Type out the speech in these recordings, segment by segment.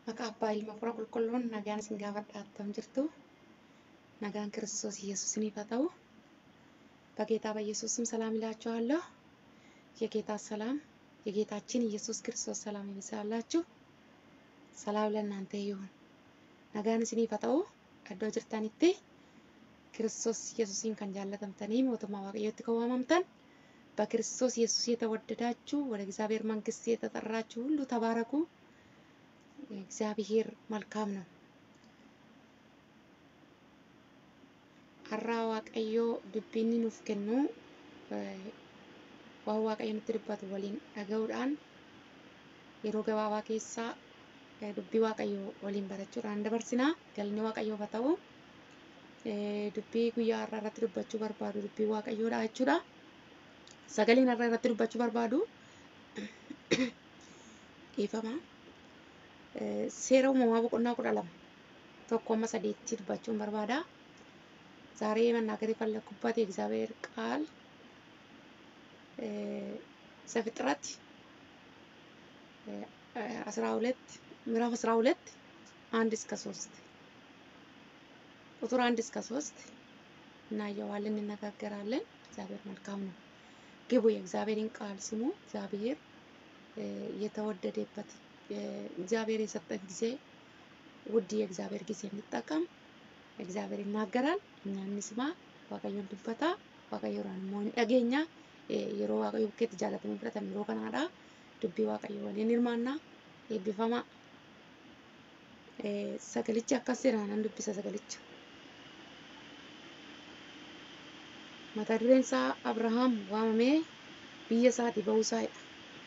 Maqaa abbaa ilma fura qulqulluun nagaan isin gaafadha attam jirtu nagaan ክርስቶስ ኢየሱስን ይፋ ta'u በጌታ በኢየሱስም ሰላም ይላችኋለሁ። የጌታ ሰላም የጌታችን ኢየሱስ ክርስቶስ ሰላም ይብዛላችሁ። ሰላም ለእናንተ ይሁን። nagaan isin ifa ta'u iddoo jirtanitti ክርስቶስ ኢየሱስን kan jaallatamtanii mootummaa waaqayyootti kan waamamtan በክርስቶስ ኢየሱስ የተወደዳችሁ ወደ እግዚአብሔር መንግስት የተጠራችሁ ሁሉ ተባረኩ። እግዚአብሔር መልካም ነው። har'aa waaqayyoo dubbiinni nuuf kennu waan waaqayyo nutti dubbatu waliin dhaga'uudhaan yeroo gabaabaa keessaa dubbii waaqayyoo waliin barachuudhaan dabarsinaa galni waaqayyoof haa ta'u dubbii guyyaa har'aa irratti dubbachuu barbaadu dubbii waaqayyoodha jechuudha. Sagaleen har'aa irratti dubbachuu barbaadu dhiifama. Seera uumamaa boqonnaa kudha lama tokko amma sadeetti dubbachuun barbaada. ዛሬ መናገር የፈለኩበት የእግዚአብሔር ቃል ዘፍጥረት አስራ ሁለት ምዕራፍ አስራ ሁለት አንድ እስከ ሶስት ቁጥር አንድ እስከ ሶስት እናየዋለን፣ እንነጋገራለን። እግዚአብሔር መልካም ነው። ግቡ፣ የእግዚአብሔርን ቃል ስሙ። እግዚአብሔር የተወደደበት እግዚአብሔር የሰጠን ጊዜ ውድ የእግዚአብሔር ጊዜ እንጠቀም። እግዚአብሔር ይናገራል፣ እኛ እንስማ። waaqayyoon dubbata waaqayyoodhaan immoo ni dhageenya yeroo waaqayyo bukkeetti jaalatamuu fudhatan yeroo kanaadha dubbii waaqayyo waliin hirmaanna eebbifama sagalichi akkas jedha nan dubbisa sagalicha mata dureen isaa abrahaam waamamee biyya isaatii ba'uu isaadha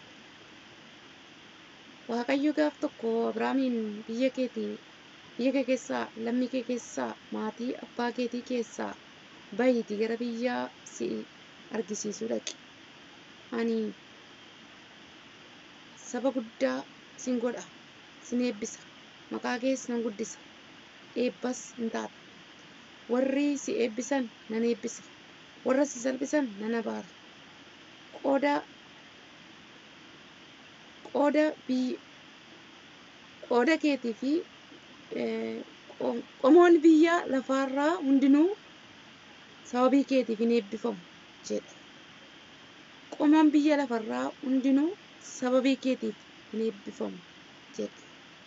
waaqayyo gaaf tokko abrahaamiin biyya keetii biyya kee keessaa lammii kee keessaa maatii abbaa keetii keessaa bahiitii gara biyya si argisiisuu dhaqi. Ani saba guddaa sin godha, sin eebbisa, maqaa kees nan guddisa, eebbas hin taata. Warri si eebbisan nan eebbisa, warra si salphisan nan abaara. Qooda qooda biyya qooda keetii fi qomoon biyya lafaarraa hundinuu sababii keetiif hin eebbifamu jedhe. Qomoon biyya lafarraa hundinuu sababii keetiif hin eebbifamu jedhe.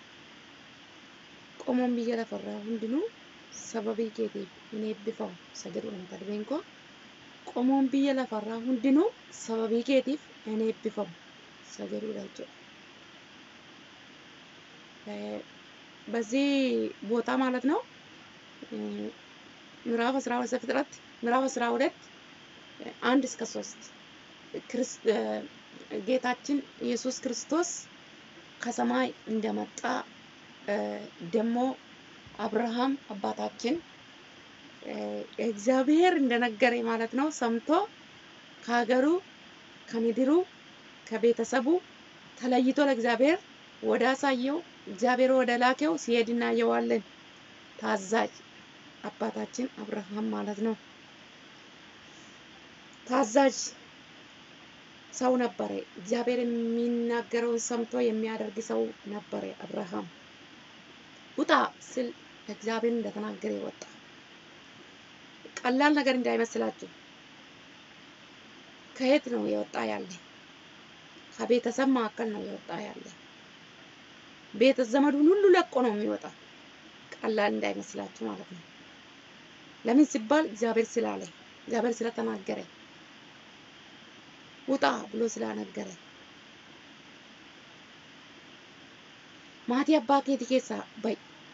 Qomoon biyya lafarraa hundinuu sababii keetiif hin eebbifamu isa jedhudha mata dureen koo. Qomoon biyya lafarraa hundinuu sababii keetiif hin eebbifamu isa jedhudha jechuudha. በዚህ ቦታ ማለት ነው ምዕራፍ አስራ ሁለት ዘፍጥረት ምዕራፍ አስራ ሁለት አንድ እስከ ሶስት ጌታችን ኢየሱስ ክርስቶስ ከሰማይ እንደመጣ ደግሞ አብርሃም አባታችን እግዚአብሔር እንደነገረ ማለት ነው ሰምቶ ከሀገሩ ከምድሩ ከቤተሰቡ ተለይቶ ለእግዚአብሔር ወደ አሳየው እግዚአብሔር ወደ ላከው ሲሄድ እናየዋለን። ታዛዥ አባታችን አብርሃም ማለት ነው። ታዛዥ ሰው ነበረ። እግዚአብሔር የሚናገረውን ሰምቶ የሚያደርግ ሰው ነበረ አብርሃም። ውጣ ስል እግዚአብሔር እንደተናገረ ወጣ። ቀላል ነገር እንዳይመስላችሁ። ከየት ነው የወጣ ያለ? ከቤተሰብ መካከል ነው የወጣ ያለ። ቤተ ዘመዱን ሁሉ ለቆ ነው የሚወጣ። ቀላል እንዳይመስላችሁ ማለት ነው። ለምን ሲባል እግዚአብሔር ስላለ፣ እግዚአብሔር ስለተናገረ፣ ውጣ ብሎ ስላነገረ ማቲ አባ ኬቲ ኬሳ በይ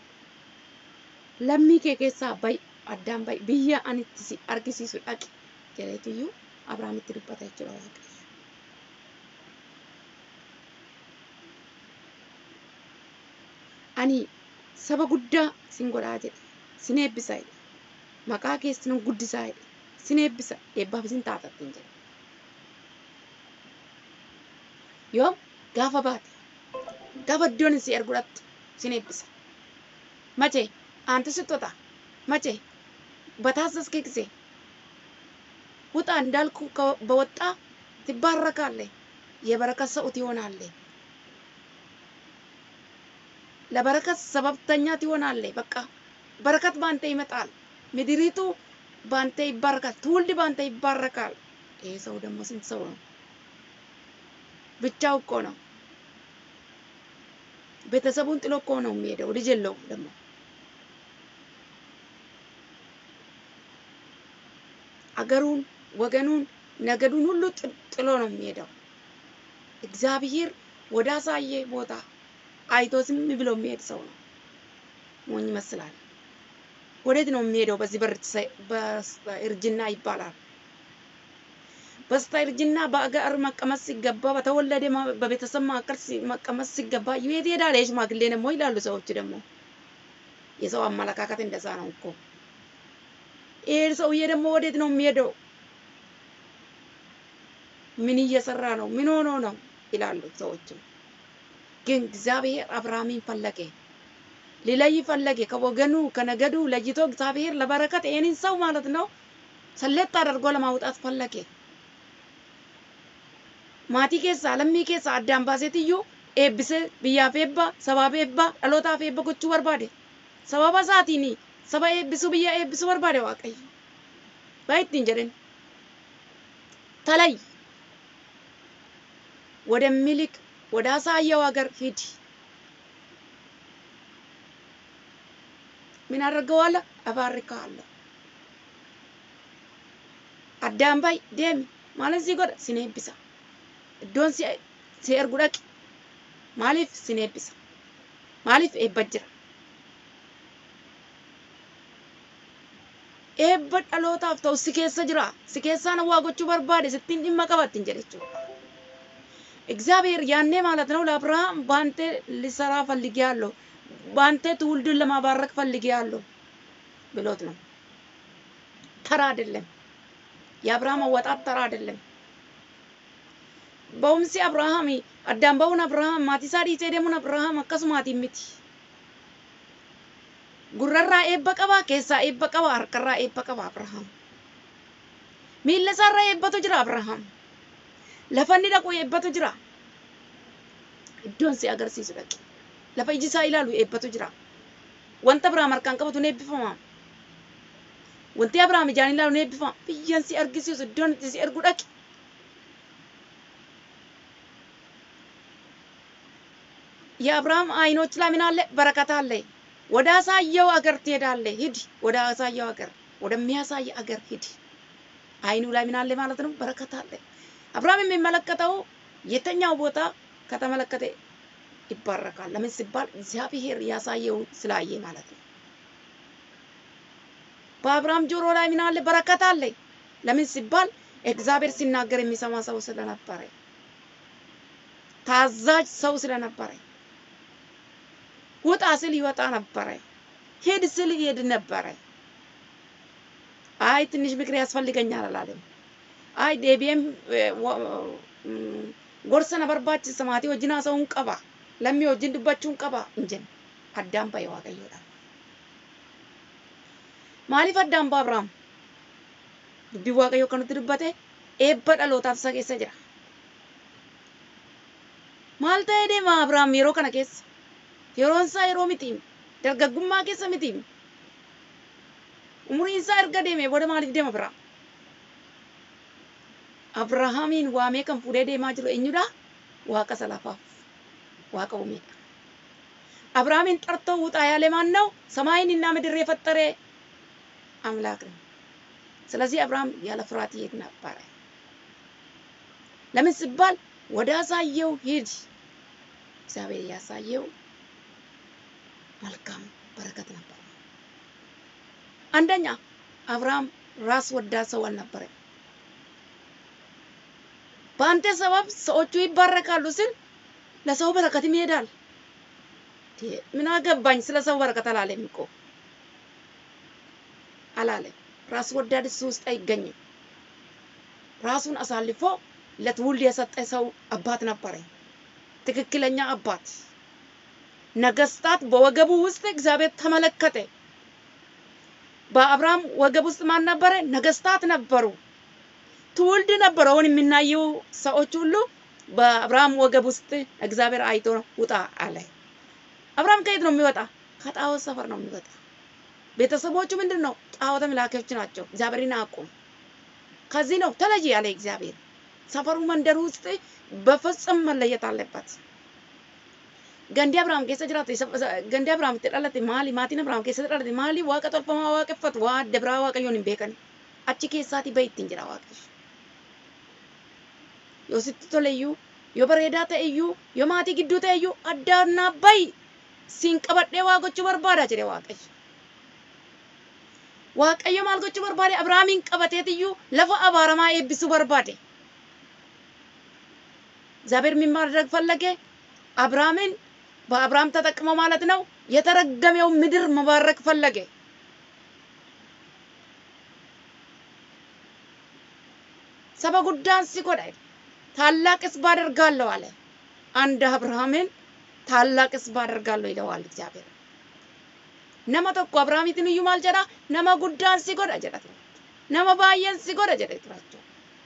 ለሚ ኬ ኬሳ በይ አዳም በይ ብያ አንቲ ሲ አርጊሲሱ ዳቂ ጀለትዩ አብርሃሚtti dubbata jechuudha waaqayyo. ani saba guddaa sin godhaa jedhe sin eebbisaa jedhe maqaa keessi nan guddisaa jedhe sin eebbisa eebbaaf isin taatattiin jedhe yoo gaafa baate gaafa iddoon si erguudhaatti sin eebbisa mache aantu sittota mache በታዘዝክ ጊዜ ውጣ እንዳልኩ በወጣ ትባረካለህ፣ የበረከት ሰው ትሆናለህ። ለበረከት ሰበብተኛ ትሆናለህ። በቃ በረከት ባንተ ይመጣል። ምድሪቱ ባንተ ይባረካል። ትውልድ ባንተ ይባረካል። ይሄ ሰው ደግሞ ስንት ሰው ነው? ብቻው እኮ ነው። ቤተሰቡን ጥሎ እኮ ነው የሚሄደው። ልጅ የለውም ደግሞ አገሩን፣ ወገኑን፣ ነገዱን ሁሉ ጥሎ ነው የሚሄደው። እግዚአብሔር ወደ አሳየ ቦታ አይቶ ዝም ብሎ የሚሄድ ሰው ነው። ሞኝ ይመስላል። ወዴት ነው የሚሄደው? በዚህ በእርጅና ይባላል። በስተርጅና በአገር መቀመጥ ሲገባ በተወለደ በቤተሰብ መካከል መቀመጥ ሲገባ የት ሄዳል? የሽማግሌ ደግሞ ይላሉ ሰዎች። ደግሞ የሰው አመለካከት እንደዛ ነው እኮ። ይሄ ሰውዬ ደግሞ ወዴት ነው የሚሄደው? ምን እየሰራ ነው? ምን ሆኖ ነው ይላሉ ሰዎችም። ግን እግዚአብሔር አብርሃምን ፈለገ፣ ሊለይ ፈለገ። ከወገኑ ከነገዱ ለይቶ እግዚአብሔር ለበረከት ይህንን ሰው ማለት ነው ሰሌጥ አድርጎ ለማውጣት ፈለገ። ማቲ ኬሳ ለሚ ኬሳ አዳን ባሴትዩ ኤብሴ ብያፍ ኤባ ሰባፍ ኤባ dhalootaaf eebba gochuu barbaade sababa isaatiin saba eebbisu biyya eebbisu barbaade waaqayyo baa ittiin jedhen ተለይ ወደሚልክ ወደ አሳየው ሀገር ሂድ። ምን አደርገዋለሁ? እባርክሃለሁ። አዳም ባይ deemi maaliif si godha sin eebbisa iddoon si si ergu dhaqi maaliif sin eebbisa maaliif eebba jira eebba dhalootaaf ta'u si keessa jira si keessaan waa gochuu barbaade sittiin dhimma qabattin jedhe jechuudha እግዚአብሔር ያኔ ማለት ነው ለአብርሃም በአንተ ሊሰራ ፈልጌያለሁ፣ በአንተ ትውልድን ለማባረክ ፈልጌያለሁ ብሎት ነው። ተራ አይደለም። የአብርሃም አወጣት ተራ አይደለም። በውምሲ አብርሃም አዳም በውን አብርሃም ማቲሳ ዲሴ ደሙን አብርሃም አከሱማቲ ሚቲ ጉረራ ኤበ ቀባ ኬሳ ኤበ ቀባ harkarraa ኤበ ቀባ አብርሃም miilla isaarra eebbatu jira abrahaam lafa inni dhaqu eebbatu jira iddoon si agarsiisu dhaqe lafa iji isaa ilaalu eebbatu jira wanta abrahaam harkaan qabatu ni eebbifama wanti abrahaam ijaan ilaalu ni eebbifama biyyan si argisiisu iddoon itti si ergu dhaqe የአብርሃም አይኖች ላይ ምን አለ? በረከት አለ። ወደ አሳየው አገር ትሄዳለህ። ሂድ፣ ወደ አሳየው አገር፣ ወደሚያሳይ አገር ሂድ። አይኑ ላይ ምን አለ ማለት ነው? በረከት አለ። አብርሃም የሚመለከተው የተኛው ቦታ ከተመለከተ ይባረካል። ለምን ሲባል እግዚአብሔር ያሳየውን ስላየ ማለት ነው። በአብርሃም ጆሮ ላይ ምን አለ? በረከት አለ። ለምን ሲባል እግዚአብሔር ሲናገር የሚሰማ ሰው ስለነበረ፣ ታዛዥ ሰው ስለነበረ፣ ውጣ ስል ይወጣ ነበረ፣ ሂድ ስል ይሄድ ነበረ። አይ ትንሽ ምክር ያስፈልገኛል አላለም። አይ ዴቢየም ጎርሰ ነበርባችስ ማቲ ወጅና ሰውን ቀባ ለሚ ወጅን ዱባችሁን ቀባ እንጀን አዳም ባይ ዋቀዮዳ ማሊፍ አዳም ባ አብርሃም dubbii waaqayyoo kan nutti dubbate eebba dhalootaaf isa keessa jira. Maal ta'ee deema Abrahaam yeroo kana keessa? Yeroon isaa yeroo miti. Dargaggummaa keessa miti. Umuriin isaa erga deeme booda maaliif deema bira? Abrahaamiin waamee kan fuudhee deemaa jiru eenyudha? Waaqa salafaaf. Waaqa uumeedha. Abrahaamiin ጠርቶ ውጣ ያለ ማን ነው? ሰማይንና ምድር የፈጠረ አምላክ ነው። ስለዚህ አብርሃም ያለ ፍርሃት ይሄድ ነበረ። ለምን ሲባል ወደ አሳየው ሂድ። እግዚአብሔር ያሳየው መልካም በረከት ነበር። አንደኛ አብርሃም ራስ ወዳድ ሰው አልነበረም። በአንተ ሰበብ ሰዎቹ ይባረካሉ ስል ለሰው በረከትም ይሄዳል። ምን አገባኝ ስለ ሰው በረከት አላለም እኮ አላለም። ራስ ወዳድ እሱ ውስጥ አይገኝም። ራሱን አሳልፎ ለትውልድ የሰጠ ሰው አባት ነበረ። ትክክለኛ አባት። ነገስታት በወገቡ ውስጥ እግዚአብሔር ተመለከተ። በአብርሃም ወገብ ውስጥ ማን ነበረ? ነገስታት ነበሩ። ትውልድ ነበሩ። አሁን የምናየው ሰዎች ሁሉ በአብርሃም ወገብ ውስጥ እግዚአብሔር አይቶ ውጣ አለ። አብርሃም ከየት ነው የሚወጣ? ከጣዖት ሰፈር ነው የሚወጣ። ቤተሰቦቹ ምንድን ነው? ጣዖት አምላኪዎች ናቸው። እግዚአብሔርን አያውቁም። ከዚህ ነው ተለይ ያለ እግዚአብሔር። ሰፈሩ መንደሩ ውስጥ በፍጹም መለየት አለበት። ገንዲ አብርሃም ኬሰ ጅራate ገንዲ አብርሃም itti dhalate maali maatiin abrahaam keessatti dhalate maali waaqa tolfamaa waaqeffatu waa adda biraa waaqayyoon hin beekan achi keessaati bahi ittiin jira waaqayyo yoo sitti tole iyyuu yoo bareedaa ta'e iyyuu yoo maatii gidduu ta'e iyyuu addaannaa bahi siin qabadhee waa gochuu barbaada jedhe waaqayyo waaqayyo maal gochuu barbaade abrahaamiin qabateet iyyuu lafa abaaramaa eebbisuu barbaade እግዚአብሔር ምን ማድረግ ፈለገ? አብርሃምን በአብርሃም ተጠቅሞ ማለት ነው የተረገመው ምድር መባረክ ፈለገ። ሰበ ጉዳን ሲጎዳ ታላቅ ሕዝብ አደርጋለሁ አለ። አንድ አብርሃምን ታላቅ ሕዝብ አደርጋለሁ ይለዋል እግዚአብሔር። ነመ tokko አብርሃሚትን እዩ ማል ጀዳ ነመ ጉዳን ሲጎዳ ጀዳ ነመ ባየን ሲጎዳ ጀዳ ቱራቸው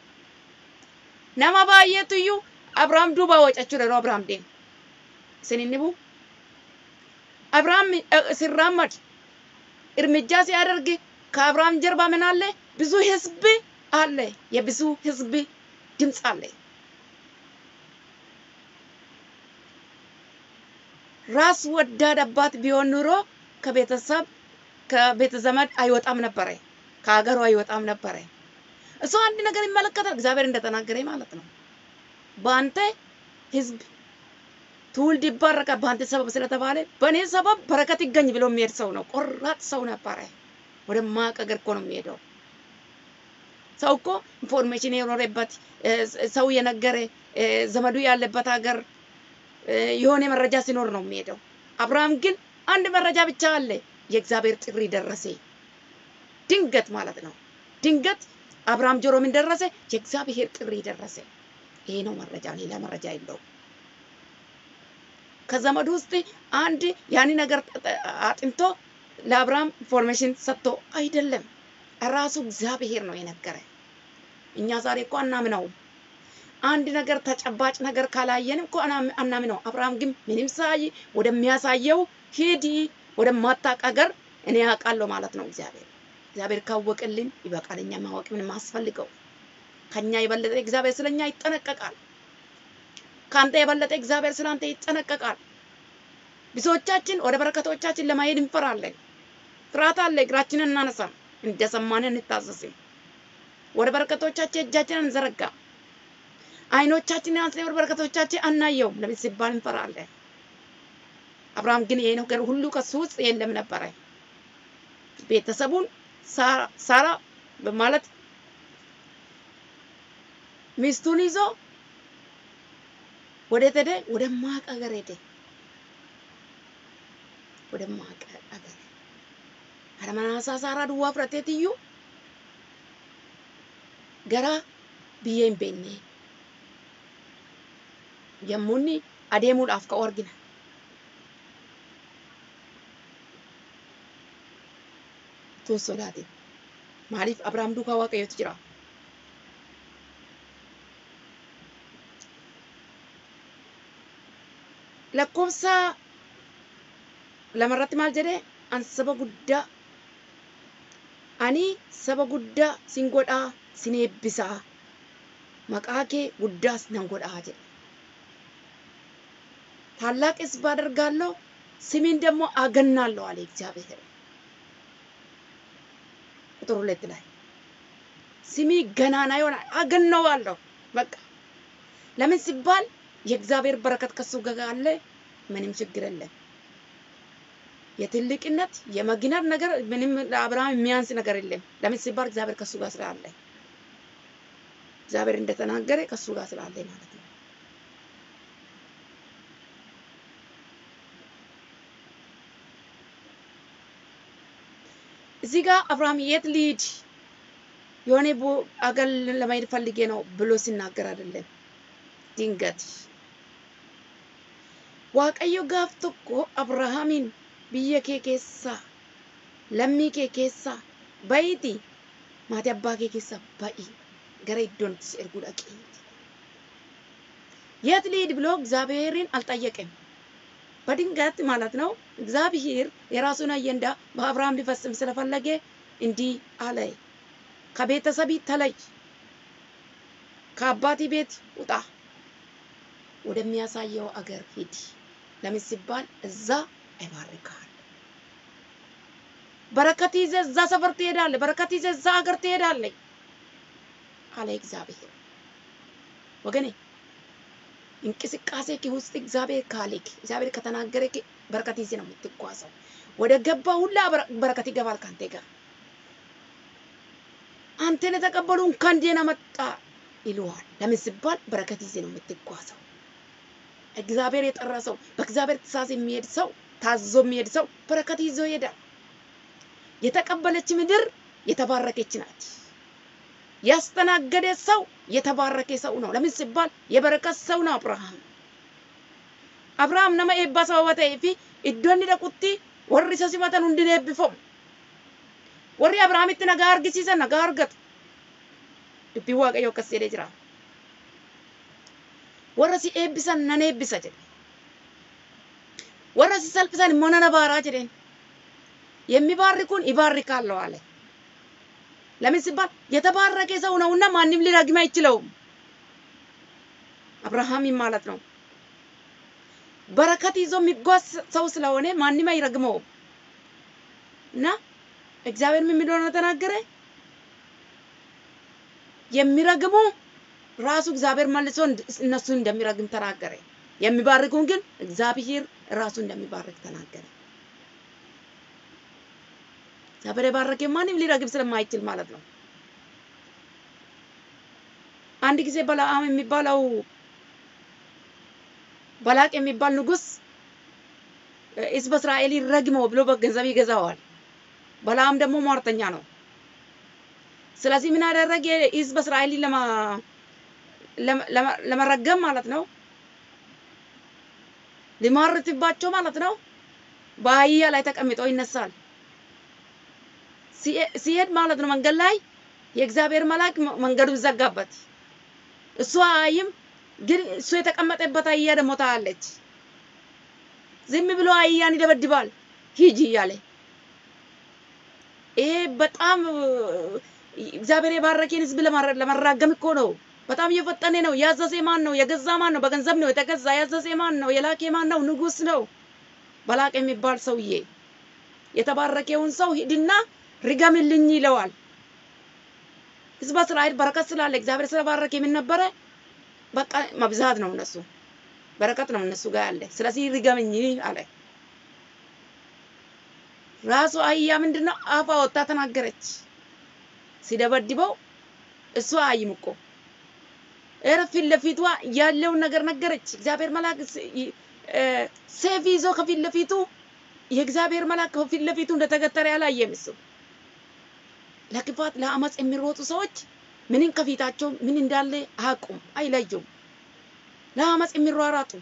ነመ ባየቱ እዩ አብርሃም ዱባ ወጨቹ ደሮ አብርሃም ዴም ስንንቡ አብርሃም ሲራመድ እርምጃ ሲያደርግ ከአብርሃም ጀርባ ምን አለ? ብዙ ህዝብ አለ። የብዙ ህዝብ ድምፅ አለ። ራስ ወዳድ አባት ቢሆን ኑሮ ከቤተሰብ ከቤተ ዘመድ አይወጣም ነበረ፣ ከሀገሩ አይወጣም ነበረ። እሱ አንድ ነገር ይመለከታል፣ እግዚአብሔር እንደተናገረ ማለት ነው። በአንተ ህዝብ ትውልድ ይባረካል በአንተ ሰበብ ስለተባለ በእኔ ሰበብ በረከት ይገኝ ብሎ የሚሄድ ሰው ነው። ቆራጥ ሰው ነበረ። ወደ ማቅ ሀገር እኮ ነው የሚሄደው። ሰው እኮ ኢንፎርሜሽን የኖረበት ሰው የነገረ ዘመዱ ያለበት ሀገር የሆነ መረጃ ሲኖር ነው የሚሄደው። አብርሃም ግን አንድ መረጃ ብቻ አለ። የእግዚአብሔር ጥሪ ደረሰ። ድንገት ማለት ነው። ድንገት አብርሃም ጆሮ ምን ደረሰ? የእግዚአብሔር ጥሪ ደረሰ። ይሄ ነው መረጃ፣ ሌላ መረጃ የለውም። ከዘመዱ ውስጥ አንድ ያን ነገር አጥንቶ ለአብርሃም ኢንፎርሜሽን ሰጥቶ አይደለም፣ ራሱ እግዚአብሔር ነው የነገረ። እኛ ዛሬ እኮ አናምነውም። አንድ ነገር ተጨባጭ ነገር ካላየን እኮ አናምነው። አብርሃም ግን ምንም ሳይ ወደሚያሳየው ሂድ፣ ወደማታውቅ ሀገር እኔ ያውቃለሁ ማለት ነው እግዚአብሔር። እግዚአብሔር ካወቅልን ይበቃል። እኛ ማወቅ ምንም አስፈልገው። ከኛ የበለጠ እግዚአብሔር ስለኛ ይጠነቀቃል። ከአንተ የበለጠ እግዚአብሔር ስላንተ ይጠነቀቃል። ብዙዎቻችን ወደ በረከቶቻችን ለማሄድ እንፈራለን። ፍርሃት አለ። እግራችንን እናነሳም፣ እንደሰማን እንታዘዝም። ወደ በረከቶቻችን እጃችንን እንዘረጋ። አይኖቻችንን አንስተን ወደ በረከቶቻችን አናየውም። ለምን ሲባል እንፈራለን። አብርሃም ግን ይሄ ነገር ሁሉ ከሱ ውስጥ የለም ነበረ። ቤተሰቡን ሳራ በማለት ሚስቱን ይዞ ወዴት ሄደ? ወደ ማቅ ሀገር ሄደ። ወደ ማቅ ሀገር አረመናሳ ሳራ ዱዋ ፍረቴት እዩ ገራ ብዬን ቤኔ የሙኒ adeemuudhaaf ka'u argina. Tun sodaatin. Maaliif Abrahaam duukaa Waaqayyootu jira? lakkoofsa lamarratti maal jedhee an saba guddaa ani saba guddaa sin godhaa sin eebbisaa maqaa kee guddaas nan godhaa jedhe ታላቅ ሕዝብ አደርጋለሁ ስሜን ደግሞ አገናለሁ አለ እግዚአብሔር። ቁጥር ሁለት ላይ ስሜ ገናና ይሆናል አገነዋለሁ። በቃ ለምን ሲባል የእግዚአብሔር በረከት ከሱ ጋር አለ። ምንም ችግር የለም። የትልቅነት የመግነር ነገር ምንም ለአብርሃም የሚያንስ ነገር የለም። ለምን ሲባል እግዚአብሔር ከሱ ጋር ስላለ እግዚአብሔር እንደተናገረ ከሱ ጋር ስላለ ማለት ነው። እዚህ ጋር አብርሃም የት ልሂድ የሆነ አገር ለመሄድ ፈልጌ ነው ብሎ ሲናገር አይደለም። ድንገት waaqayyo gaaf tokko abrahaamin biyya kee keessaa lammii kee keessaa ba'iiti maatii abbaa kee keessaa ba'i gara iddoon si erguu dhaqee የት ልሂድ ብሎ እግዚአብሔርን አልጠየቀም። በድንገት ማለት ነው እግዚአብሔር የራሱን አጀንዳ በአብርሃም ሊፈጽም ስለፈለገ እንዲህ አለ፣ ከቤተሰብ ተለይ፣ ከአባቲ ቤት ውጣ፣ ወደሚያሳየው አገር ሂድ። ለምን ሲባል እዛ ይባርካል። በረከት ይዘህ እዛ ሰፈር ትሄዳለህ፣ በረከት ይዘህ እዛ ሀገር ትሄዳለህ አለ እግዚአብሔር። ወገኔ እንቅስቃሴ ውስጥ እግዚአብሔር ካሌክ እግዚአብሔር ከተናገረ በረከት ይዘህ ነው የምትጓዘው። ወደ ገባ ሁላ በረከት ይገባል ካንተ ጋር። አንተን የተቀበሉ እንኳን ደህና መጣ ይለዋል። ለምን ሲባል በረከት ይዘህ ነው የምትጓዘው። እግዚአብሔር የጠራ ሰው በእግዚአብሔር ትእዛዝ የሚሄድ ሰው ታዞ የሚሄድ ሰው በረከት ይዞ ይሄዳል። የተቀበለች ምድር የተባረከች ናት። ያስተናገደ ሰው የተባረከ ሰው ነው። ለምን ሲባል የበረከት ሰው ነው አብርሃም። አብርሃም ነማ ኤባ ሰበባ ta'ee fi iddoo inni dhaqutti warri isa simatan hundi ni eebbifamu. Warri Abrahaamitti nagaa argisiisan nagaa argatu. Dubbiin Waaqayyoo akkas jedhee jira. Warra si eebbisan nan eebbisa jedhe. Warra si salphisan immoo nan abaaraa jedheen. የሚባርኩን ይባርካለሁ አለ። ለምን ሲባል የተባረከ ሰው ነውና ማንም ሊረግም አይችለውም። አብርሃም ማለት ነው። በረከት ይዞ የሚጓዝ ሰው ስለሆነ ማንም አይረግመውም። እና እግዚአብሔር ምን እንደሆነ ተናገረ። የሚረግሙ ራሱ እግዚአብሔር መልሶ እነሱን እንደሚረግም ተናገረ። የሚባርኩን ግን እግዚአብሔር ራሱ እንደሚባርክ ተናገረ። እግዚአብሔር የባረከ ማንም ሊረግም ስለማይችል ማለት ነው። አንድ ጊዜ በለዓም የሚባለው በላቅ የሚባል ንጉስ ሕዝበ እስራኤል ይረግመው ብሎ በገንዘብ ይገዛዋል። በለዓም ደግሞ ሟርተኛ ነው። ስለዚህ ምን አደረገ? ሕዝበ እስራኤል ለመረገም ማለት ነው ሊማርትባቸው ማለት ነው በአህያ ላይ ተቀምጦ ይነሳል። ሲሄድ ማለት ነው መንገድ ላይ የእግዚአብሔር መልአክ መንገዱ ዘጋበት። እሱ አይም ግን እሱ የተቀመጠበት አህያ ደግሞ ታያለች። ዝም ብሎ አህያን ይደበድባል ሂጂ እያለ ይሄ በጣም እግዚአብሔር የባረከን ህዝብ ለመራገም እኮ ነው። በጣም እየፈጠነ ነው። ያዘዘ ማን ነው? የገዛ ማን ነው? በገንዘብ ነው የተገዛ። ያዘዘ ማን ነው? የላከ ማን ነው? ንጉስ ነው። በላቅ የሚባል ሰውዬ የተባረከውን ሰው ሂድና ርገምልኝ ይለዋል። ህዝበ እስራኤል በረከት ስላለ እግዚአብሔር ስለባረከ የምን ነበረ? በቃ መብዛት ነው እነሱ በረከት ነው እነሱ ጋር ያለ። ስለዚህ ርገምኝ አለ። ራሱ አህያ ምንድነው አፋ ወጣ ተናገረች። ሲደበድበው እሷ አይም እኮ ኧረ ፊት ለፊቷ ያለውን ነገር ነገረች። እግዚአብሔር መልአክ ሴፍ ይዞ ከፊት ለፊቱ የእግዚአብሔር መልአክ ከፊት ለፊቱ እንደተገተረ ያላየም እሱ ለክፋት ለአመፅ የሚሮጡ ሰዎች ምንን ከፊታቸው ምን እንዳለ አያውቁም፣ አይለዩም። ለአመፅ የሚሯሯጡ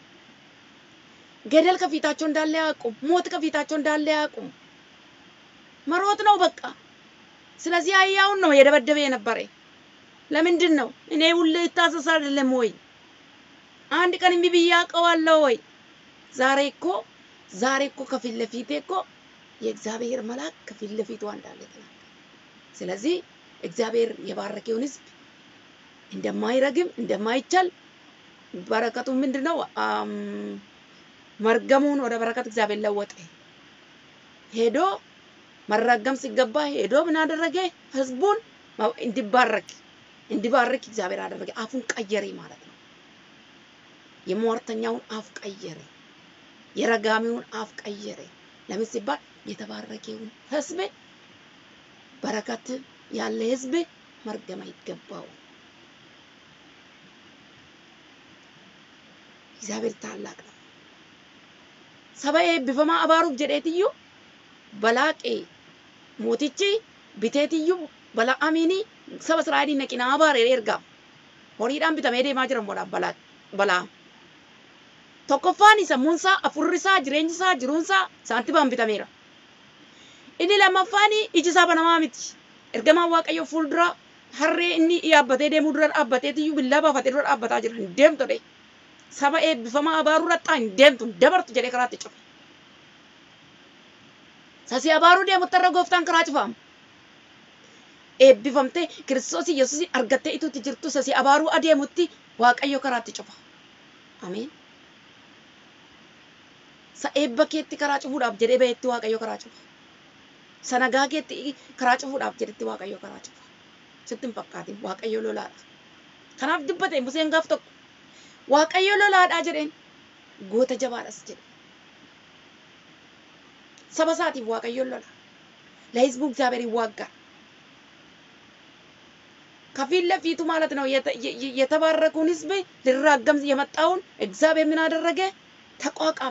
ገደል ከፊታቸው እንዳለ አያውቁም፣ ሞት ከፊታቸው እንዳለ አያውቁም። መሮጥ ነው በቃ። ስለዚህ አህያውን ነው የደበደበ የነበረ። ለምንድን ነው እኔ ሁሌ ይታዘዝ አይደለም ወይ? አንድ ቀን እምቢ ብዬ አውቀዋለሁ ወይ? ዛሬ እኮ ዛሬ እኮ ከፊት ለፊቴ እኮ የእግዚአብሔር መልአክ ከፊት ለፊቷ እንዳለ ተናገረ። ስለዚህ እግዚአብሔር የባረከውን ሕዝብ እንደማይረግም እንደማይቻል በረከቱ ምንድን ነው? መርገሙን ወደ በረከት እግዚአብሔር ለወጠ። ሄዶ መረገም ሲገባ ሄዶ ምን አደረገ? ሕዝቡን እንዲባረክ እንዲባርክ እግዚአብሔር አደረገ። አፉን ቀየረ ማለት ነው። የሟርተኛውን አፍ ቀየረ። የረጋሚውን አፍ ቀየረ። ለምን ሲባል የተባረከውን ሕዝብ በረከት ያለ ሕዝብ መርገም አይገባው። እግዚአብሔር ታላቅ ነው። ሰበኤ ቢፈማ አባሩፍ ጀዴትዩ በላቄ ሞቲቺ ቢቴትዩ በለዓሚኒ saba Israa'eliin naqinaa abaaree ergaam. Horiidhaan bitamee deemaa jiran boodhaan balaa balaa. Tokkoffaan sammuunsaa, afurrisaa, jireenyisaa, jiruunsaa saantimaan bitameera. Inni lammaffaan iji isaa banamaa miti. Ergamaan Waaqayyoo fuuldura harree inni yaabbatee deemuu dura dhaabbateetiyyuu billaa baafatee dura dhaabbataa jira. Hin deemtodhe. saba eebbifamaa abaaruu rattaa hin deemtu hin dabartu jedhee karaatti cufe. Sasii abaaruu deemutti irra gooftaan karaa cufaama. Eebbifamtee kiristoos yesuus argattee ituutti jirtu sasii abaaruu adeemutti waaqayyo karaatti cufa. Ameen. Sa eebba keetti karaa cufuudhaaf jedhee bahetti waaqayyo karaa cufa. Sa nagaa keetti karaa cufuudhaaf jedhetti waaqayyo karaa cufa. Sitti hin fakkaatin waaqayyo lolaadha. Kanaaf dubbate Museen gaaf tokko waaqayyo lolaadhaa jedheen goota jabaadhas jedhe. Saba isaatiif waaqayyo lola. ለህዝቡ እግዚአብሔር ይዋጋል። ከፊት ለፊቱ ማለት ነው የተባረከውን ህዝብ ሊራገም የመጣውን እግዚአብሔር ምን አደረገ? ተቋቋመ።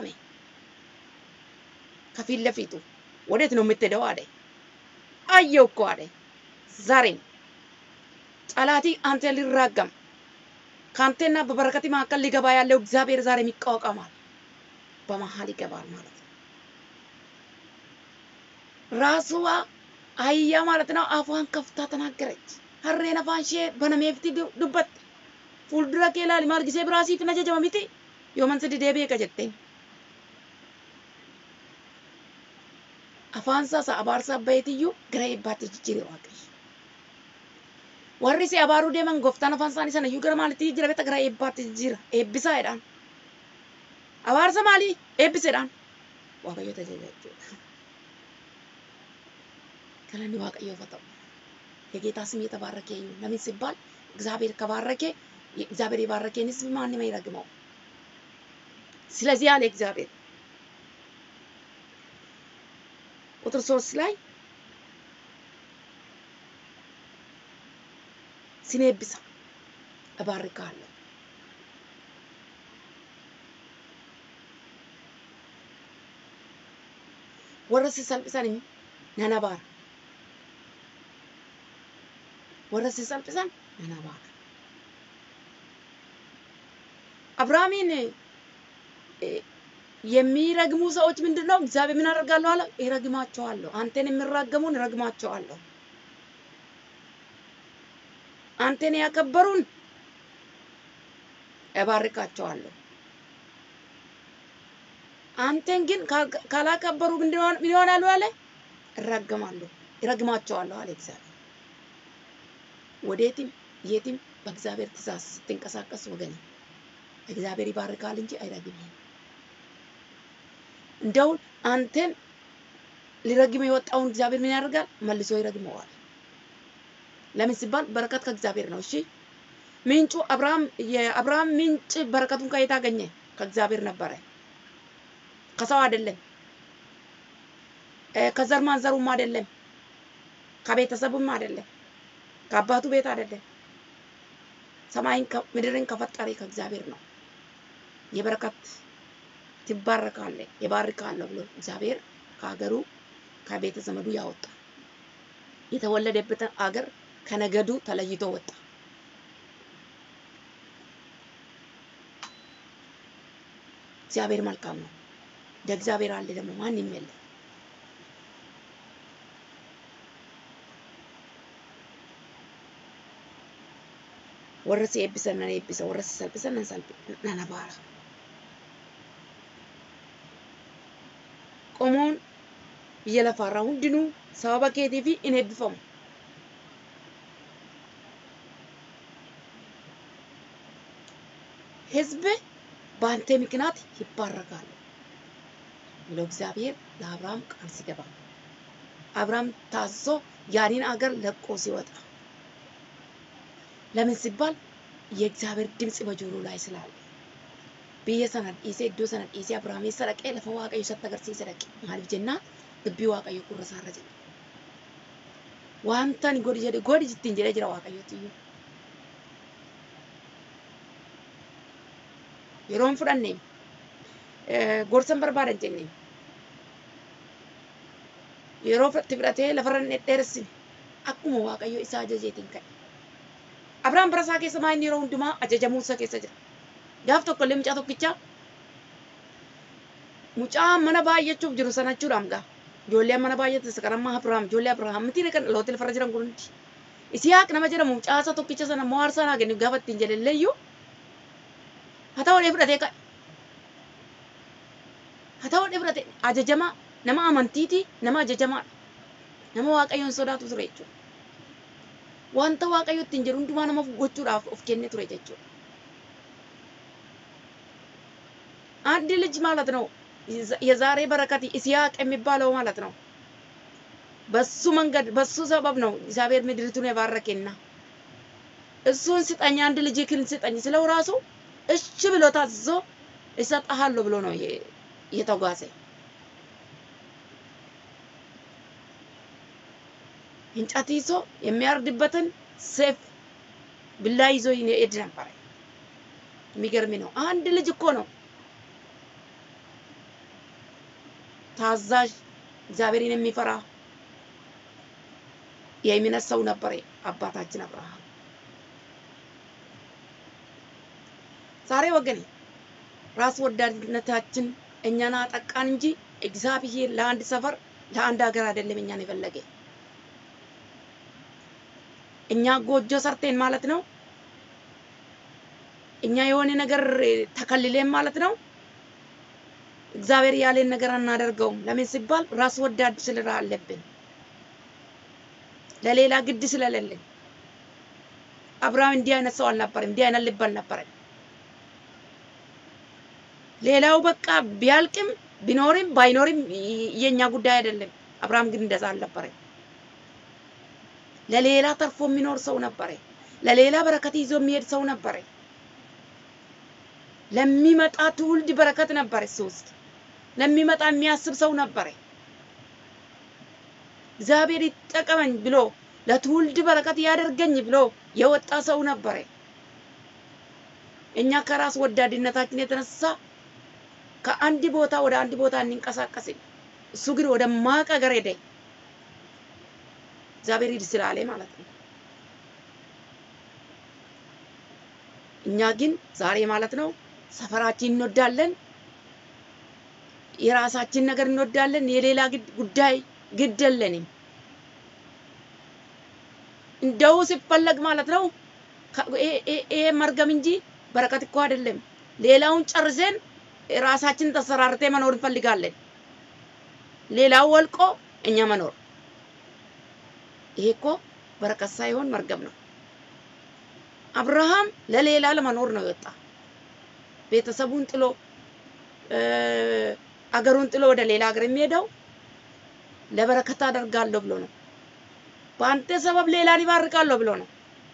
ከፊት ለፊቱ ወዴት ነው የምትሄደው አለ። አየው እኮ አለ። ዛሬም ጠላቲ አንተ ሊራገም ከአንተና በበረከት መካከል ሊገባ ያለው እግዚአብሔር ዛሬም ይቋቋማል። በመሀል ይገባል ማለት ነው። ራስዋ አህያ ማለት ነው አፏን ከፍታ ተናገረች። harreen afaan ishee banameefti dubbatte fuuldura kee ilaali maal gisee biraasiif na jajama miti yooman sidi deebi'e ka jetteen afaan isaa abaarsaa baheetiyyuu gara eebbaatti jijjiire waaqayyo warri si abaaruu deeman gooftaan afaan isaanii sana iyyuu gara maalitti jijjiira beekta gara eebbaatti jijjiira eebbisaa jedhaan abaarsa maalii eebbiseedhaan waaqayyo tajaajila jechuudha galanni waaqayyoof haa ta'u የጌታ ስም የተባረከ ይሁን። ለምን ሲባል እግዚአብሔር ከባረከ እግዚአብሔር የባረከን ሕዝብ ማንም አይረግመው። ስለዚህ አለ እግዚአብሔር ቁጥር ሶስት ላይ ሲኔብሳ እባርካለሁ warra sisalphisan nan abaara warra ሲሰልጵሰን ነነባል አብርሃምን የሚረግሙ ሰዎች ምንድን ነው? እግዚአብሔር ምን አደርጋለሁ አለ? ይረግማቸዋለሁ። አንተን የሚራገሙን ይረግማቸዋለሁ። አንተን ያከበሩን እባርካቸዋለሁ። አንተን ግን ካላከበሩ ምን ይሆናሉ አለ? ይረገማሉ፣ ይረግማቸዋለሁ አለ እግዚአብሔር። ወዴትም የትም በእግዚአብሔር ትእዛዝ ስትንቀሳቀስ ወገኔ እግዚአብሔር ይባርካል እንጂ አይረግምህም። እንደው አንተን ሊረግም የወጣውን እግዚአብሔር ምን ያደርጋል? መልሶ ይረግመዋል። ለምን ሲባል በረከት ከእግዚአብሔር ነው። እሺ ምንጩ አብርሃም የአብርሃም ምንጭ በረከቱን ከየት አገኘ? ከእግዚአብሔር ነበረ፣ ከሰው አይደለም፣ ከዘር ማንዘሩም አይደለም፣ ከቤተሰቡም አይደለም፣ ከአባቱ ቤት አይደለም። ሰማይን ምድርን ከፈጠረ ከእግዚአብሔር ነው። የበረከት ትባረካለህ ይባርካለሁ ብሎ እግዚአብሔር ከሀገሩ ከቤተ ዘመዱ ያወጣ የተወለደበትን አገር ከነገዱ ተለይቶ ወጣ። እግዚአብሔር መልካም ነው። እንደ እግዚአብሔር አለ ደግሞ ማንም የለም። warra si eebbisan nan eebbisa warra si salphisan nan salphi nan abaara. Qomoon biyya lafaarraa hundinuu sababa keetiif in eebbifamu. ሕዝብ በአንተ ምክንያት ይባረካሉ ብሎ እግዚአብሔር ለአብርሃም ቃል ሲገባ አብርሃም ታዞ ያንን አገር ለቆ ሲወጣ ለምን ሲባል የእግዚአብሔር ድምፅ በጆሮ ላይ ስላለ biyya sana dhiisee iddoo sana dhiisee Abrahaamessa dhaqee lafa Waaqayyo isatti agarsiise dhaqe. Maaliif jennaan dubbii Waaqayyo gurra isaarra jira. Wanta ani godhi jedhe godhi ittiin jedhee jira Waaqayyooti iyyuu. Yeroo hin fudhanne gorsan barbaadan jenne yeroo itti fudhatee lafarra hin dhedheeressine akkuma Waaqayyo isaa ajajeetiin ka'e. Abrahaam bara isaa keessa maayinni yeroo hundumaa ajajamuu isaa keessa jira. Gaaf tokko illee mucaa tokkichaa mucaa mana baay'achuuf jiru sana jechuudhaam gaa. Ijoollee mana baay'ate isa kanammaa Abrahaam ijoollee Abrahaam miti kan dhaloota lafarra jiran kun hundi. Isiyaaq nama jedhamu mucaa isa tokkicha sana immoo aarsaa naa kennu gaafa ittiin jedhe iyyuu haa ta'uu fudhatee ka'e haa ta'uu fudhate ajajamaa nama amantiiti nama ajajamaadha nama waaqayyoon sodaatu ture jechuudha wanta waaqayyo ittiin jedhu hundumaa nama gochuudhaaf of kenne ture jechuudha አንድ ልጅ ማለት ነው የዛሬ በረከት ይስሐቅ የሚባለው ማለት ነው። በሱ መንገድ በሱ ሰበብ ነው እግዚአብሔር ምድሪቱን የባረከና እሱን ስጠኝ አንድ ልጅ ክን ስጠኝ ስለው ራሱ እሺ ብሎ ታዝዞ እሰጥሃለሁ ብሎ ነው የተጓዘ። እንጨት ይዞ የሚያርድበትን ሴፍ ብላ ይዞ ይሄድ ነበረ። የሚገርም ነው። አንድ ልጅ እኮ ነው ታዛዥ እግዚአብሔርን የሚፈራ የእምነት ሰው ነበረ አባታችን አብርሃም። ዛሬ ወገኔ ራስ ወዳድነታችን እኛን አጠቃን እንጂ እግዚአብሔር ለአንድ ሰፈር ለአንድ ሀገር አይደለም እኛን የፈለገ። እኛ ጎጆ ሰርቴን ማለት ነው። እኛ የሆነ ነገር ተከልሌን ማለት ነው። እግዚአብሔር ያለን ነገር አናደርገውም። ለምን ሲባል ራስ ወዳድ ስልራ አለብን፣ ለሌላ ግድ ስለሌለን። አብርሃም እንዲህ አይነት ሰው አልነበረም፣ እንዲህ አይነት ልብ አልነበረም። ሌላው በቃ ቢያልቅም ቢኖርም ባይኖርም የኛ ጉዳይ አይደለም። አብርሃም ግን እንደዛ አልነበረም። ለሌላ ተርፎ የሚኖር ሰው ነበረ። ለሌላ በረከት ይዞ የሚሄድ ሰው ነበረ። ለሚመጣ ትውልድ በረከት ነበር እሱ ውስጥ ለሚመጣ የሚያስብ ሰው ነበረ። እግዚአብሔር ይጠቀመኝ ብሎ ለትውልድ በረከት ያደርገኝ ብሎ የወጣ ሰው ነበረ። እኛ ከራስ ወዳድነታችን የተነሳ ከአንድ ቦታ ወደ አንድ ቦታ እንንቀሳቀስን። እሱ ግን ወደ ማቅ ሀገር ሄደ። እግዚአብሔር ሂድ ስላለ ማለት ነው። እኛ ግን ዛሬ ማለት ነው ሰፈራችን እንወዳለን፣ የራሳችን ነገር እንወዳለን። የሌላ ጉዳይ ግድ የለንም። እንደው ሲፈለግ ማለት ነው ይሄ መርገም እንጂ በረከት እኮ አይደለም። ሌላውን ጨርሰን ራሳችን ተሰራርቴ መኖር እንፈልጋለን። ሌላው ወልቆ እኛ መኖር ይሄ እኮ በረከት ሳይሆን መርገም ነው። አብርሃም ለሌላ ለመኖር ነው የወጣ። ቤተሰቡን ጥሎ አገሩን ጥሎ ወደ ሌላ ሀገር የሚሄደው ለበረከት አደርጋለሁ ብሎ ነው። በአንተ ሰበብ ሌላን ይባርካለሁ ብሎ ነው።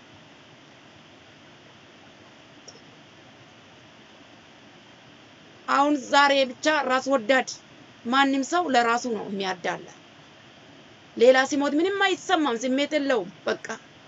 አሁን ዛሬ ብቻ ራስ ወዳድ ማንም ሰው ለራሱ ነው የሚያዳላ። ሌላ ሲሞት ምንም አይሰማም፣ ስሜት የለውም። በቃ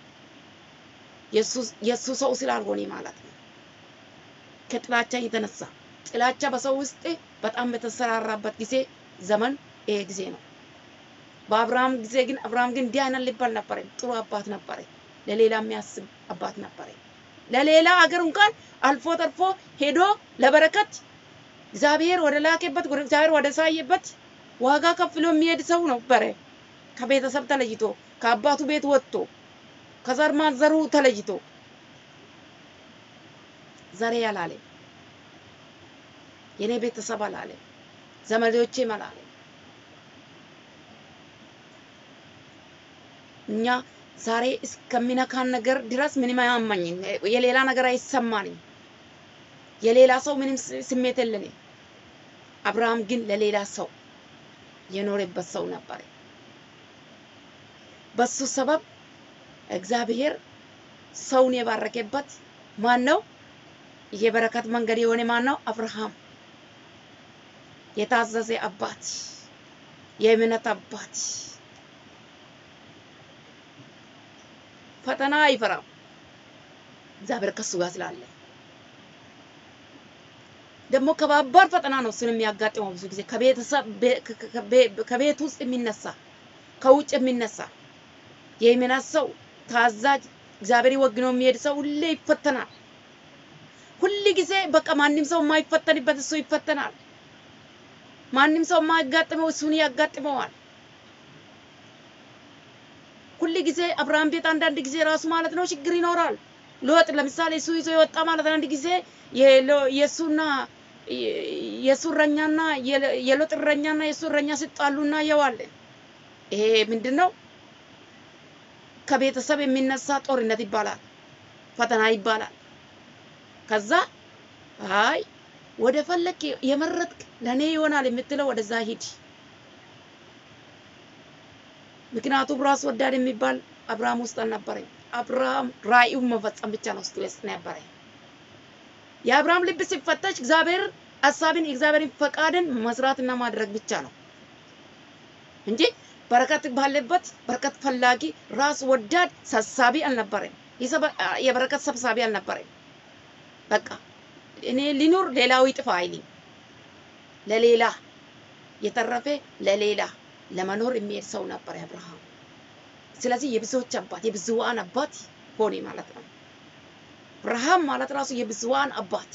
የእሱ ሰው ስላልሆነ ማለት ነው። ከጥላቻ የተነሳ ጥላቻ በሰው ውስጥ በጣም በተሰራራበት ጊዜ ዘመን ይሄ ጊዜ ነው። በአብርሃም ጊዜ ግን አብርሃም ግን እንዲህ አይነት ልብ አልነበረም። ጥሩ አባት ነበረ። ለሌላ የሚያስብ አባት ነበረ። ለሌላ አገር እንኳን አልፎ ተርፎ ሄዶ ለበረከት እግዚአብሔር ወደ ላከበት እግዚአብሔር ወደ ሳየበት ዋጋ ከፍሎ የሚሄድ ሰው ነበረ። ከቤተሰብ ተለይቶ ከአባቱ ቤት ወጥቶ ከዘር ማንዘሩ ተለይቶ ዘሬ አላለ፣ የኔ ቤተሰብ አላለ፣ ዘመዶቼም አላለ። እኛ ዛሬ እስከሚነካን ነገር ድረስ ምንም አያመኝም። የሌላ ነገር አይሰማንም። የሌላ ሰው ምንም ስሜት የለንም። አብርሃም ግን ለሌላ ሰው የኖረበት ሰው ነበር። በሱ ሰበብ እግዚአብሔር ሰውን የባረከበት ማን ነው? የበረከት መንገድ የሆነ ማን ነው? አብርሃም የታዘዘ አባት፣ የእምነት አባት፣ ፈተና አይፈራም። እግዚአብሔር ከሱ ጋር ስላለ ደግሞ ከባባድ ፈተና ነው እሱን የሚያጋጥመው። ብዙ ጊዜ ከቤተሰብ ከቤት ውስጥ የሚነሳ ከውጭ የሚነሳ የእምነት ሰው ታዛዥ እግዚአብሔር ወግኖ የሚሄድ ሰው ሁሌ ይፈተናል። ሁል ጊዜ በቃ ማንም ሰው የማይፈተንበት እሱ ይፈተናል። ማንም ሰው የማያጋጥመው እሱን ያጋጥመዋል። ሁል ጊዜ አብርሃም ቤት አንዳንድ ጊዜ ራሱ ማለት ነው ችግር ይኖራል። ሎጥ ለምሳሌ እሱ ይዞ የወጣ ማለት አንድ ጊዜ የሎ- የእሱና የእሱ እረኛና የለ- የሎጥ እረኛና የእሱ እረኛ ሲጣሉ እናየዋለን። ይሄ ምንድን ነው? ከቤተሰብ የሚነሳ ጦርነት ይባላል፣ ፈተና ይባላል። ከዛ አይ ወደ ፈለክ የመረጥክ ለእኔ ይሆናል የምትለው ወደዛ ሂድ። ምክንያቱም ራስ ወዳድ የሚባል አብርሃም ውስጥ አልነበረኝ። አብርሃም ራእዩን መፈጸም ብቻ ነው ውስጡ ውስጥ ነበረ። የአብርሃም ልብ ሲፈተሽ እግዚአብሔር ሀሳብን የእግዚአብሔርን ፈቃድን መስራትና ማድረግ ብቻ ነው እንጂ በረከት ባለበት በረከት ፈላጊ ራስ ወዳድ ሰብሳቢ አልነበረም። የሰበ- የበረከት ሰብሳቢ አልነበረም። በቃ እኔ ሊኖር ሌላው ይጥፋ አይልም። ለሌላ የተረፈ ለሌላ ለመኖር የሚሄድ ሰው ነበር አብርሃም። ስለዚህ የብዙዎች አባት የብዙዋን አባት ሆነ ማለት ነው። አብርሃም ማለት ራሱ የብዙዋን አባት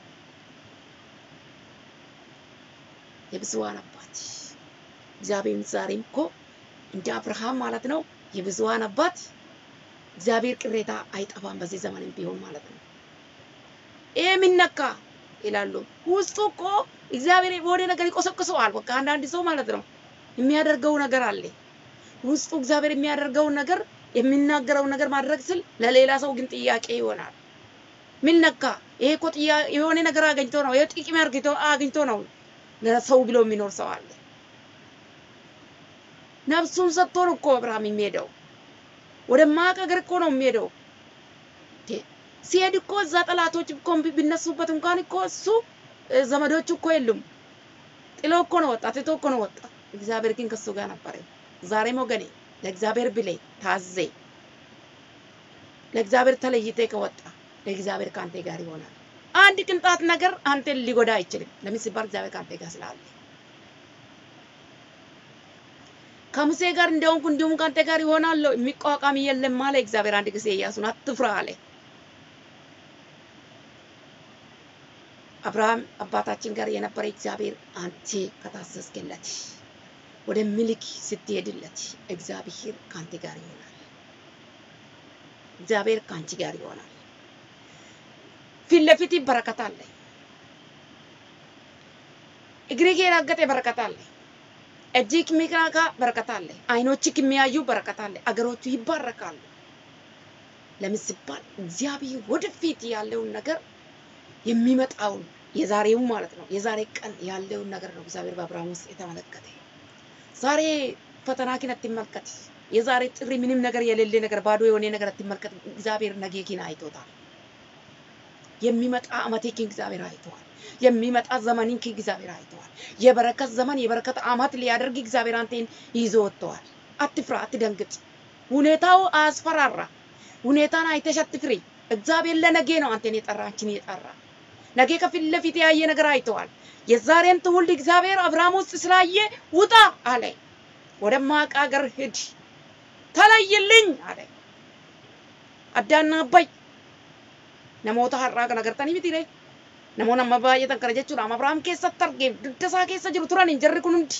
የብዙዋን አባት እግዚአብሔር ዛሬም እኮ እንደ አብርሃም ማለት ነው የብዙዋን አባት እግዚአብሔር ቅሬታ አይጠፋም በዚህ ዘመንም ቢሆን ማለት ነው። ይሄ የሚነካ ይላሉ ውስጡ እኮ እግዚአብሔር የሆነ ነገር ይቆሰቅሰዋል። በቃ አንዳንድ ሰው ማለት ነው የሚያደርገው ነገር አለ ውስጡ እግዚአብሔር የሚያደርገውን ነገር የሚናገረውን ነገር ማድረግ ስል ለሌላ ሰው ግን ጥያቄ ይሆናል። ምን ነካ? ይሄ እኮ ጥያ- የሆነ ነገር አግኝቶ ነው፣ ይሄ ጥቅም አግኝቶ አግኝቶ ነው ለሰው ብሎ የሚኖር ሰው አለ። ነፍሱን ሰጥቶ ነው እኮ አብርሃም የሚሄደው ወደማያውቅ ሀገር እኮ ነው የሚሄደው። እንዴ! ሲሄድ እኮ እዛ ጠላቶች እኮ ቢነሱበት እንኳን እኮ እሱ እ፣ ዘመዶቹ እኮ የሉም። ጥሎ እኮ ነው ወጣ፣ ትቶ እኮ ነው ወጣ። እግዚአብሔር ግን ከሱ ጋር ነበረ። ዛሬም ወገኔ ለእግዚአብሔር ብሌ ታዜ ለእግዚአብሔር ተለይቴ ከወጣ ለእግዚአብሔር ከአንተ ጋር ይሆናል። አንድ ቅንጣት ነገር አንተን ሊጎዳ አይችልም። ለምን ሲባል እግዚአብሔር ከአንተ ጋር ስላለ። ከሙሴ ጋር እንደሆንኩ እንዲሁም ከአንተ ጋር ይሆናለሁ፣ የሚቋቋም የለም አለ እግዚአብሔር። አንድ ጊዜ ኢያሱን አትፍራ አለ። አብርሃም አባታችን ጋር የነበረ እግዚአብሔር አንተ ከታዘዝክለት ወደ ምልክ ስትሄድለት እግዚአብሔር ከአንተ ጋር ይሆናል። እግዚአብሔር ከአንቺ ጋር ይሆናል። ፊት ለፊት በረከት አለ። እግርህ የረገጠ በረከት አለ። እጅህ የሚነካ በረከት አለ። አይኖችህ የሚያዩ በረከት አለ። አገሮቹ ይባረካሉ። ለምን ሲባል እግዚአብሔር ወደፊት ያለውን ነገር የሚመጣውን የዛሬውን ማለት ነው የዛሬ ቀን ያለውን ነገር ነው እግዚአብሔር በአብርሃም ውስጥ የተመለከተ። ዛሬ ፈተናኪን አትመልከት። የዛሬ ጥሪ ምንም ነገር የሌለ ነገር ባዶ የሆነ ነገር አትመልከት። እግዚአብሔር ነገኪን አይቶታል። የሚመጣ አመቴኪን እግዚአብሔር አይተዋል። የሚመጣ ዘመንኪን እግዚአብሔር አይተዋል። የበረከት ዘመን የበረከት አመት ሊያደርግ እግዚአብሔር አንተን ይዞ ወጥተዋል። አትፍራ፣ አትደንግጥ። ሁኔታው አያስፈራራ። ሁኔታን አይተሽ አትፍሪ። እግዚአብሔር ለነገ ነው አንተን የጠራ አንቺን የጠራ ነገ ከፊት ለፊት ያየ ነገር አይተዋል። የዛሬን ትውልድ እግዚአብሔር አብርሃም ውስጥ ስላየ ውጣ አለ። ወደማያውቅ ሀገር ሂድ፣ ተለይልኝ አለ። አዳና አባይ namoota har'aa kana agartanii miti ree namoonni amma baay'atan kana jechuudha amma Abrahaam keessatti argee dugda isaa keessa jiru turan hin jarri kun hundi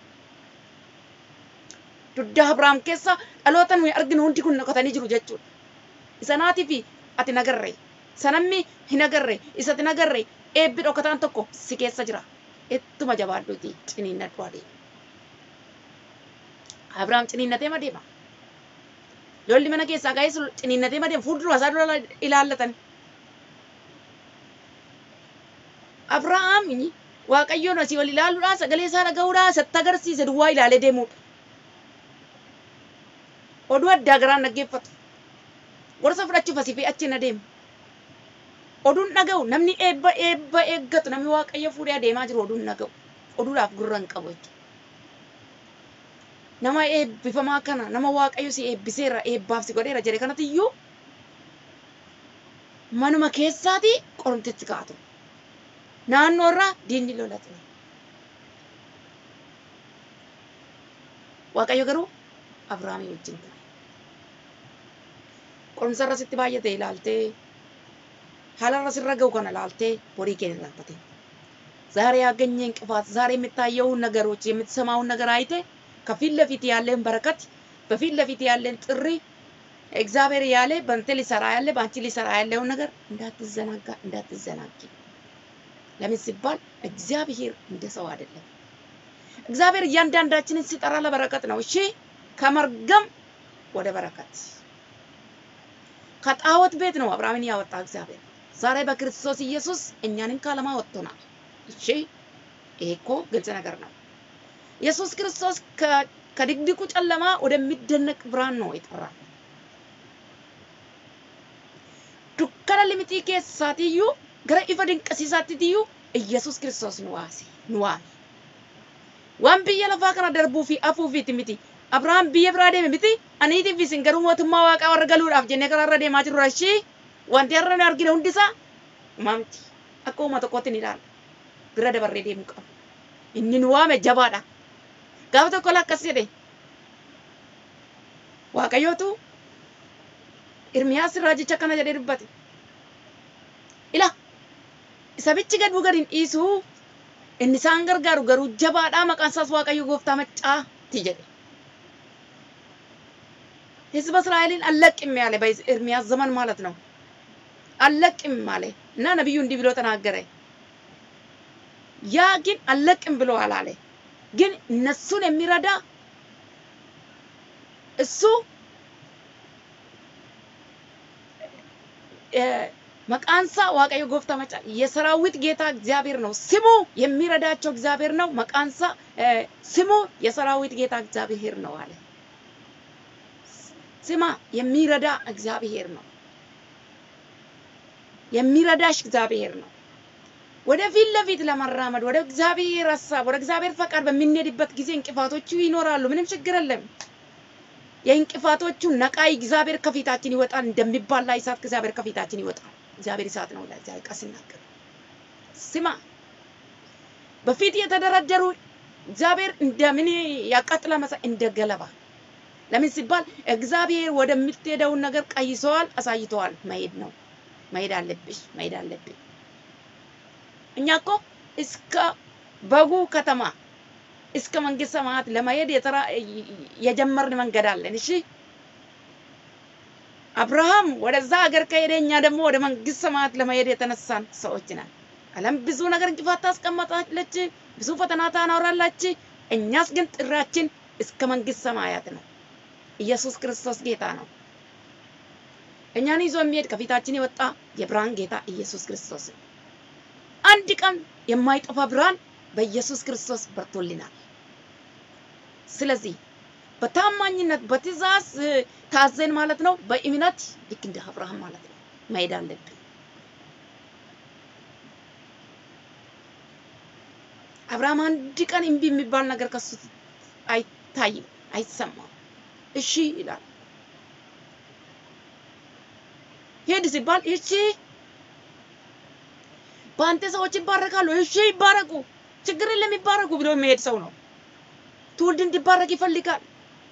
dugda Abrahaam keessa dhaloota nuyi arginu hundi kun dhokatanii jiru jechuudha isanaatiif ati nagarre sanammi hin agarre isati nagarre eebbi dhokataan tokko si keessa jira ittuma jabaadhuuti ciniinnadhu adeema Abrahaam ciniinnatee madeema Lolli mana keessaa ga'ee ciniinnatee madeema fuuldura isaa dura ilaallatan. Abrahaam Waaqayyoon asii ol ilaaluudhaan sagalee isaa dhaga'uudhaan isatti agarsiise duwwaa ilaalee deemuudha. Oduu addaa garaan dhaggeeffatu. Gorsa fudhachuuf asii fi achi na deemu. Oduun dhaga'u namni eebba eebba eeggatu namni Waaqayyo fuudhee adeemaa jiru oduun dhaga'u. Oduudhaaf gurra hin qabu jechuudha. Nama eebbifamaa kana nama Waaqayyo si eebbiseera eebbaaf si godheera jedhe kanatti iyyuu manuma keessaati qorumtitti kaa'atu. naannoo irraa diinni lolatu. Waaqayyo garuu Abrahaamii wajjin ture. Qorumsa irra sitti baay'ate ilaaltee haala irra sirra ga'u kana ilaaltee borii kee irraanfate. ዛሬ ያገኘ እንቅፋት ዛሬ የምታየውን ነገሮች የምትሰማውን ነገር አይተ ከፊት ለፊት ያለን በረከት በፊት ለፊት ያለን ጥሪ እግዚአብሔር ያለ በአንተ ሊሰራ ያለ በአንቺ ሊሰራ ያለውን ነገር እንዳትዘናጋ እንዳትዘናጊ። ለምን ሲባል እግዚአብሔር እንደ ሰው አይደለም። እግዚአብሔር እያንዳንዳችንን ሲጠራ ለበረከት ነው። እሺ ከመርገም ወደ በረከት ከጣዖት ቤት ነው አብርሃምን ያወጣ እግዚአብሔር። ዛሬ በክርስቶስ ኢየሱስ እኛንም ከዓለማ ወጥቶናል። እሺ ይሄ እኮ ግልጽ ነገር ነው። ኢየሱስ ክርስቶስ ከ- ከድቅድቁ ጨለማ ወደሚደነቅ ብርሃን ነው የጠራን። dukkana limitii keessaatiyyuu gara ifa dinqisiisaattiyyuu Iyyasuus Kiristoos nu waase nu waame. Waan biyya lafaa kana darbuu fi hafuufiiti miti. Abrahaam biyya biraa deeme miti. Aniitiif isin garuu mootummaa waaqaa warra galuudhaaf jennee karaarra deemaa jirru rashii wanti har'a nu argine hundisaa uumaa miti. Akka uumaa tokkootti ni ilaalla. Bira dabarree deemuu qabu. Inni nu waame jabaadha. Gaafa tokko akkas jedhe. Waaqayyootu Irmiyaas raajicha akkana jedhee dubbate. Ila isa bichi gad bu'u gad hin dhiisu inni isaan gargaaru garuu jabaadhaa maqaan isaas Waaqayyo gooftaa maccaati jedhe. ህዝበ እስራኤልን አልለቅም ያለ በኤርሚያስ ዘመን ማለት ነው። አልለቅም አለ እና ነቢዩ እንዲህ ብሎ ተናገረ። ያ ግን አልለቅም ብሎ አላለ። ግን እነሱን የሚረዳ እሱ መቃንሳ ዋቀዮ ጎፍታ መጫ የሰራዊት ጌታ እግዚአብሔር ነው። ስሙ የሚረዳቸው እግዚአብሔር ነው። መቃንሳ ስሙ የሰራዊት ጌታ እግዚአብሔር ነው አለ። ስማ የሚረዳ እግዚአብሔር ነው። የሚረዳሽ እግዚአብሔር ነው። ወደፊት ለፊት ለመራመድ ወደ እግዚአብሔር ሀሳብ ወደ እግዚአብሔር ፈቃድ በምንሄድበት ጊዜ እንቅፋቶቹ ይኖራሉ። ምንም ችግር የለም። የእንቅፋቶቹ ነቃይ እግዚአብሔር ከፊታችን ይወጣል። እንደሚባላ እሳት እግዚአብሔር ከፊታችን ይወጣል። እግዚአብሔር እሳት ነው ይላል እግዚአብሔር ቃል ሲናገር። ስማ በፊት የተደረደሩ እግዚአብሔር እንደምን ያቃጥላ መሳ እንደ ገለባ ለምን ሲባል እግዚአብሔር ወደምትሄደውን ነገር ቀይሰዋል፣ አሳይተዋል። መሄድ ነው መሄድ አለብሽ፣ መሄድ አለብኝ። እኛ እኮ እስከ በጉ ከተማ እስከ መንግስት ሰማያት ለመሄድ የተራ የጀመርን መንገድ አለን። እሺ አብርሃም ወደዛ ሀገር ከሄደ እኛ ደግሞ ወደ መንግስት ሰማያት ለመሄድ የተነሳን ሰዎች ነን። ዓለም ብዙ ነገር እንቅፋት ታስቀምጣለች፣ ብዙ ፈተና ታኖራለች። እኛስ ግን ጥራችን እስከ መንግስት ሰማያት ነው። ኢየሱስ ክርስቶስ ጌታ ነው። እኛን ይዞ የሚሄድ ከፊታችን የወጣ የብርሃን ጌታ ኢየሱስ ክርስቶስ ነው። አንድ ቀን የማይጠፋ ብርሃን በኢየሱስ ክርስቶስ በርቶልናል። ስለዚህ በታማኝነት በትእዛዝ ታዘን ማለት ነው፣ በእምነት ልክ እንደ አብርሃም ማለት ነው መሄድ አለብን። አብርሃም አንድ ቀን እምቢ የሚባል ነገር ከሱ አይታይም፣ አይሰማም። እሺ ይላል። ሄድ ሲባል እሺ፣ በአንተ ሰዎች ይባረካሉ። እሺ ይባረኩ፣ ችግር የለም ይባረኩ ብሎ የሚሄድ ሰው ነው። ትውልድ እንዲባረክ ይፈልጋል።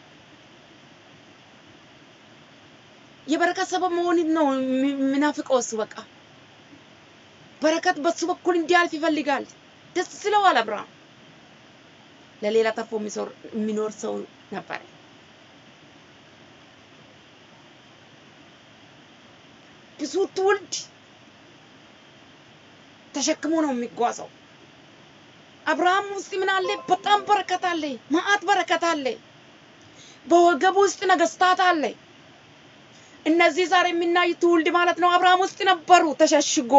የበረከት ሰበብ መሆን ነው የሚናፍቀው እሱ። በቃ በረከት በሱ በኩል እንዲያልፍ ይፈልጋል። ደስ ይለዋል። አብርሃም ለሌላ ተርፎ የሚኖር ሰው ነበር። ብዙ ትውልድ ተሸክሞ ነው የሚጓዘው። አብርሃም ውስጥ ምን አለ? በጣም በረከት አለ፣ መዓት በረከት አለ። በወገቡ ውስጥ ነገስታት አለ። እነዚህ ዛሬ የሚናዩ ትውልድ ማለት ነው አብርሃም ውስጥ ነበሩ ተሸሽጎ።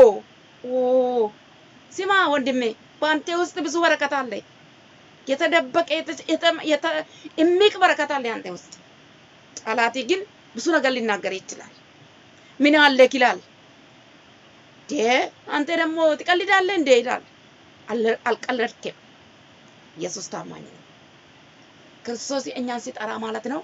ስማ ወንድሜ፣ በአንተ ውስጥ ብዙ በረከት አለ። የተደበቀ እሚቅ በረከት አለ አንተ ውስጥ። ጠላቴ ግን ብዙ ነገር ሊናገር ይችላል። ምን አለክ ይላል። አንተ ደግሞ ትቀልዳለህ እንዴ ይላል። አልቀለድክም። ኢየሱስ ታማኝ ነው። ክርስቶስ እኛን ሲጠራ ማለት ነው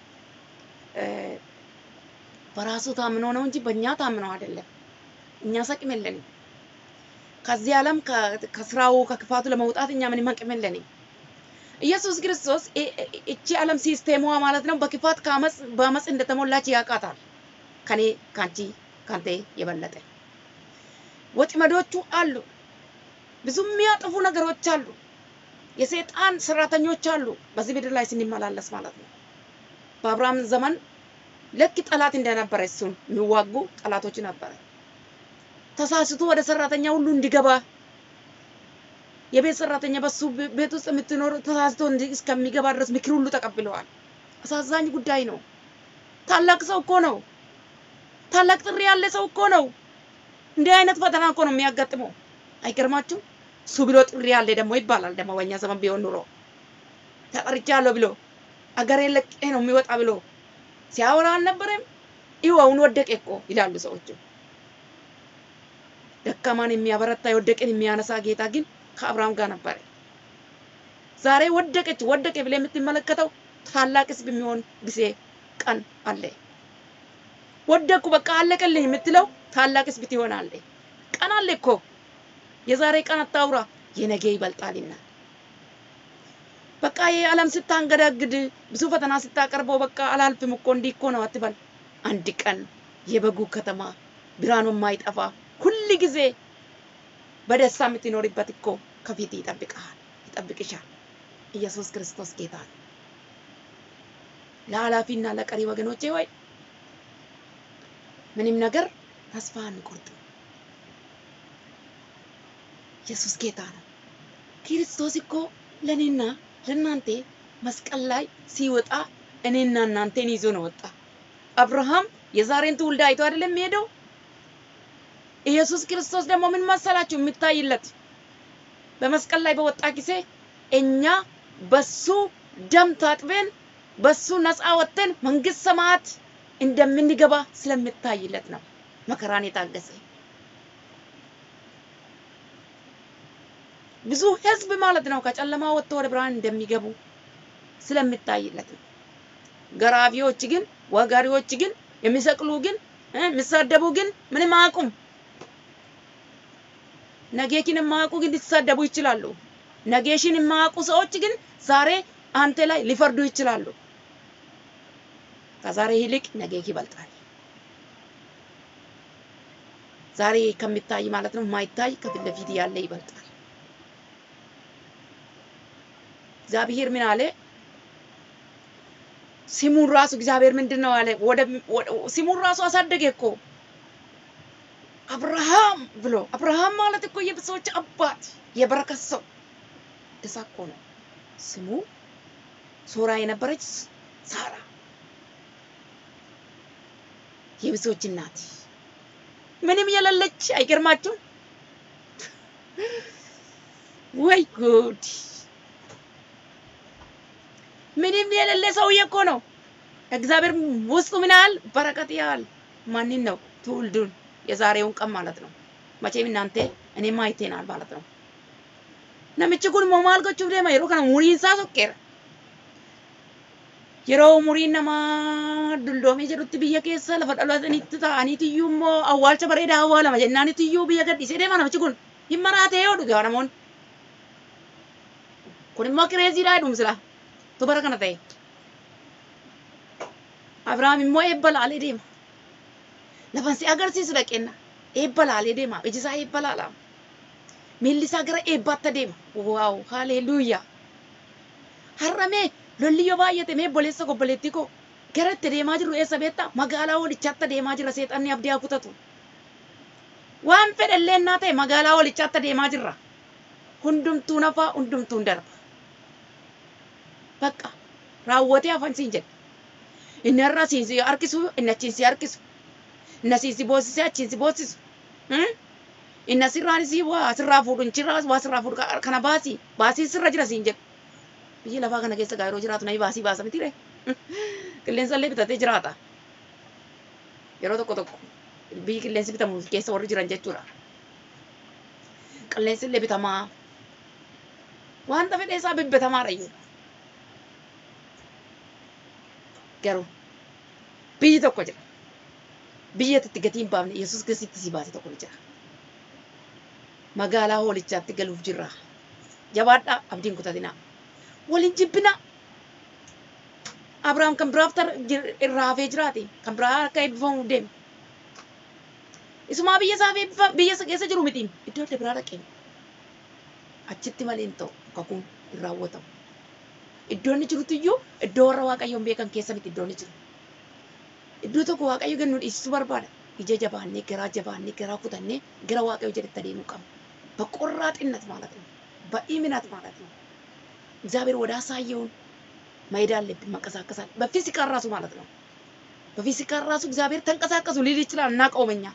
በራሱ ታምኖ ነው እንጂ በእኛ ታምኖ አይደለም። እኛ አቅም የለንም። ከዚህ ዓለም ከስራው ከክፋቱ ለመውጣት እኛ ምንም አቅም የለንም። ኢየሱስ ክርስቶስ እቺ ዓለም ሲስቴሟ ማለት ነው በክፋት ከአመፅ በአመፅ እንደተሞላች ያውቃታል። ከኔ ካንቺ ካንተ የበለጠ ወጥመዶቹ አሉ። ብዙ የሚያጠፉ ነገሮች አሉ። የሰይጣን ሰራተኞች አሉ በዚህ ምድር ላይ ስንመላለስ ማለት ነው። በአብርሃም ዘመን ልክ ጠላት እንደነበረ እሱን የሚዋጉ ጠላቶች ነበረ። ተሳስቶ ወደ ሰራተኛ ሁሉ እንዲገባ የቤት ሰራተኛ በሱ ቤት ውስጥ የምትኖር ተሳስቶ እንዲ- እስከሚገባ ድረስ ምክር ሁሉ ተቀብለዋል። አሳዛኝ ጉዳይ ነው። ታላቅ ሰው እኮ ነው። ታላቅ ጥሪ ያለ ሰው እኮ ነው። እንዲህ አይነት ፈተና እኮ ነው የሚያጋጥመው። አይገርማችሁም? እሱ ብሎ ጥሪ ያለ ደግሞ ይባላል። ደግሞ በእኛ ዘመን ቢሆን ኑሮ ተጠርቻለሁ ብሎ አገሬን ለቄ ነው የሚወጣ ብሎ ሲያወራ አልነበረም? ይኸው አሁን ወደቀ እኮ ይላሉ ሰዎቹ። ደካማን የሚያበረታ የወደቀን የሚያነሳ ጌታ ግን ከአብርሃም ጋር ነበረ። ዛሬ ወደቀች ወደቀ ብለህ የምትመለከተው ታላቅ ሕዝብ የሚሆን ጊዜ ቀን አለ። ወደኩ በቃ አለቀልኝ የምትለው ታላቅ ሕዝብ ትሆናለህ። ቀን አለ እኮ የዛሬ ቀን አታውራ፣ የነገ ይበልጣልና። በቃ ይህ ዓለም ስታንገዳግድ ብዙ ፈተና ስታቀርበው በቃ አላልፍም እኮ እንዲህ እኮ ነው አትበል። አንድ ቀን የበጉ ከተማ ብርሃኑ የማይጠፋ ሁል ጊዜ በደስታ የምትኖርበት እኮ ከፊት ይጠብቅሃል፣ ይጠብቅሻል። ኢየሱስ ክርስቶስ ጌታ ነው። ለኃላፊና ለቀሪ ወገኖቼ ሆይ ምንም ነገር ተስፋ አንቆርጥም። ኢየሱስ ጌታ ነው። ክርስቶስ እኮ ለእኔና ለእናንተ መስቀል ላይ ሲወጣ እኔና እናንተን ይዞ ነው ወጣ። አብርሃም የዛሬን ትውልድ አይቶ አይደለም የሚሄደው። ኢየሱስ ክርስቶስ ደግሞ ምን መሰላችሁ የሚታይለት በመስቀል ላይ በወጣ ጊዜ እኛ በሱ ደም ታጥበን በሱ ነፃ ወጥተን መንግስት ሰማያት እንደምንገባ ስለሚታይለት ነው መከራን የታገሰ። ብዙ ህዝብ ማለት ነው ከጨለማ ወጥቶ ወደ ብርሃን እንደሚገቡ ስለሚታይለት ነው። ገራፊዎች ግን ወጋሪዎች ግን የሚሰቅሉ ግን እ የሚሳደቡ ግን ምንም አያውቁም። ነጌኪን የማያውቁ ግን ሊሳደቡ ይችላሉ። ነጌሽን የማያውቁ ሰዎች ግን ዛሬ አንተ ላይ ሊፈርዱ ይችላሉ። ከዛሬ ይልቅ ነጌክ ይበልጣል። ዛሬ ከሚታይ ማለት ነው የማይታይ ከፊት ለፊት ያለ ይበልጣል። እግዚአብሔር ምን አለ? ስሙን ራሱ እግዚአብሔር ምንድን ነው አለ? ወደ ስሙን ራሱ አሳደገ እኮ አብርሃም ብሎ። አብርሃም ማለት እኮ የብዙዎች አባት የበረከት ሰው እዛ እኮ ነው ስሙ። ሶራ የነበረች ሳራ የብዙዎች እናት ምንም የሌለች አይገርማችሁም? ወይ ጉድ! ምንም የሌለ ሰውዬ እኮ ነው። እግዚአብሔር ውስጡ ምን ያህል በረከት ያህል ማንን ነው ትውልዱን የዛሬውን ቀን ማለት ነው። መቼም እናንተ እኔም አይቴናል ማለት ነው። namichi kun immoo maal gochuuf deema yeroo kana umuriin isaa soqqeera. Yeroo umuriin namaa dulloomee jedhutti biyya keessa lafa dhalatanitti ta'aniitiyyuu immoo awwaalcha bareedaa awwaalama jennaaniitiyyuu biyya gadhiisee deema namichi kun hin maraatee yoo dhugaa namoonni. Kun immoo kireeziidhaa jedhuun sila dubara kana ta'e. Abiraam immoo eebba laalee deema. Lafan si agarsiisu dhaqeenna eebba laalee deema iji isaa eebba laalama. miilli isaa gara eebbaatti adeema. Waaw, haleluuyaa. Har'amee lolli yoo baay'ate mee obboleessa obboleettii koo gara itti deemaa jirru eessa beektaa? Magaalaa walichaatti adeemaa jira seexanni abdii haa kutatu. Waan fedhallee naa ta'e magaalaa walichaatti adeemaa jirra. Hundumtuu nafaa hundumtuun darba. Bakka raawwatee hafan siin jedhe. Inni har'a siin si harkisu, inni achiin si harkisu. Inni asiin si boosisee achiin si boosisu. inni asirraan isii waa asirraa fuudhu inchirraa waa asirraa fuudhu kana baasii baasii sirra jira siin jedhu. Biyyi lafaa kana keessa gaa yeroo jiraatu namni baasii baasa miti ree. Qilleensa illee bitatee jiraata. Yeroo tokko tokko biyyi qilleensi bitamu keessa warri jiran jechuudha. Qilleensi illee bitamaa. Wanta fedhee isaa bibbitamaadha iyyuu. Garuu biyyi tokko jira. Biyya itti gatii hin baafne Yesuus Kiristitti si baase tokko ni jira. magaalaa hoolichaatti galuuf jirra. Jabaadhaa abdiin kutatinaa. Waliin jibbinaa. Abrahaam kan biraaf irraa hafee jiraate kan biraa akka eebbifamu deeme. Isumaa biyya isaa biyya isa keessa jiru mitiin iddoo adda biraa dhaqeen. Achitti malee hin ta'u kakuun hin raawwatamu. Iddoo inni jirutti iyyuu iddoo warra waaqayyoon beekan keessa miti iddoo inni jiru. Iddoo tokko waaqayyo gad nu dhiisisuu barbaada. Ija jabaannee garaa jabaannee garaa kutannee gara waaqayyo jedhetti adeemuu qabna. በቆራጥነት ማለት ነው። በኢምነት ማለት ነው። እግዚአብሔር ወደ አሳየውን መሄድ አለብን፣ መንቀሳቀስ አለ በፊዚካል ራሱ ማለት ነው። በፊዚካል ራሱ እግዚአብሔር ተንቀሳቀሱ ሊል ይችላል፣ እናውቀውም እኛ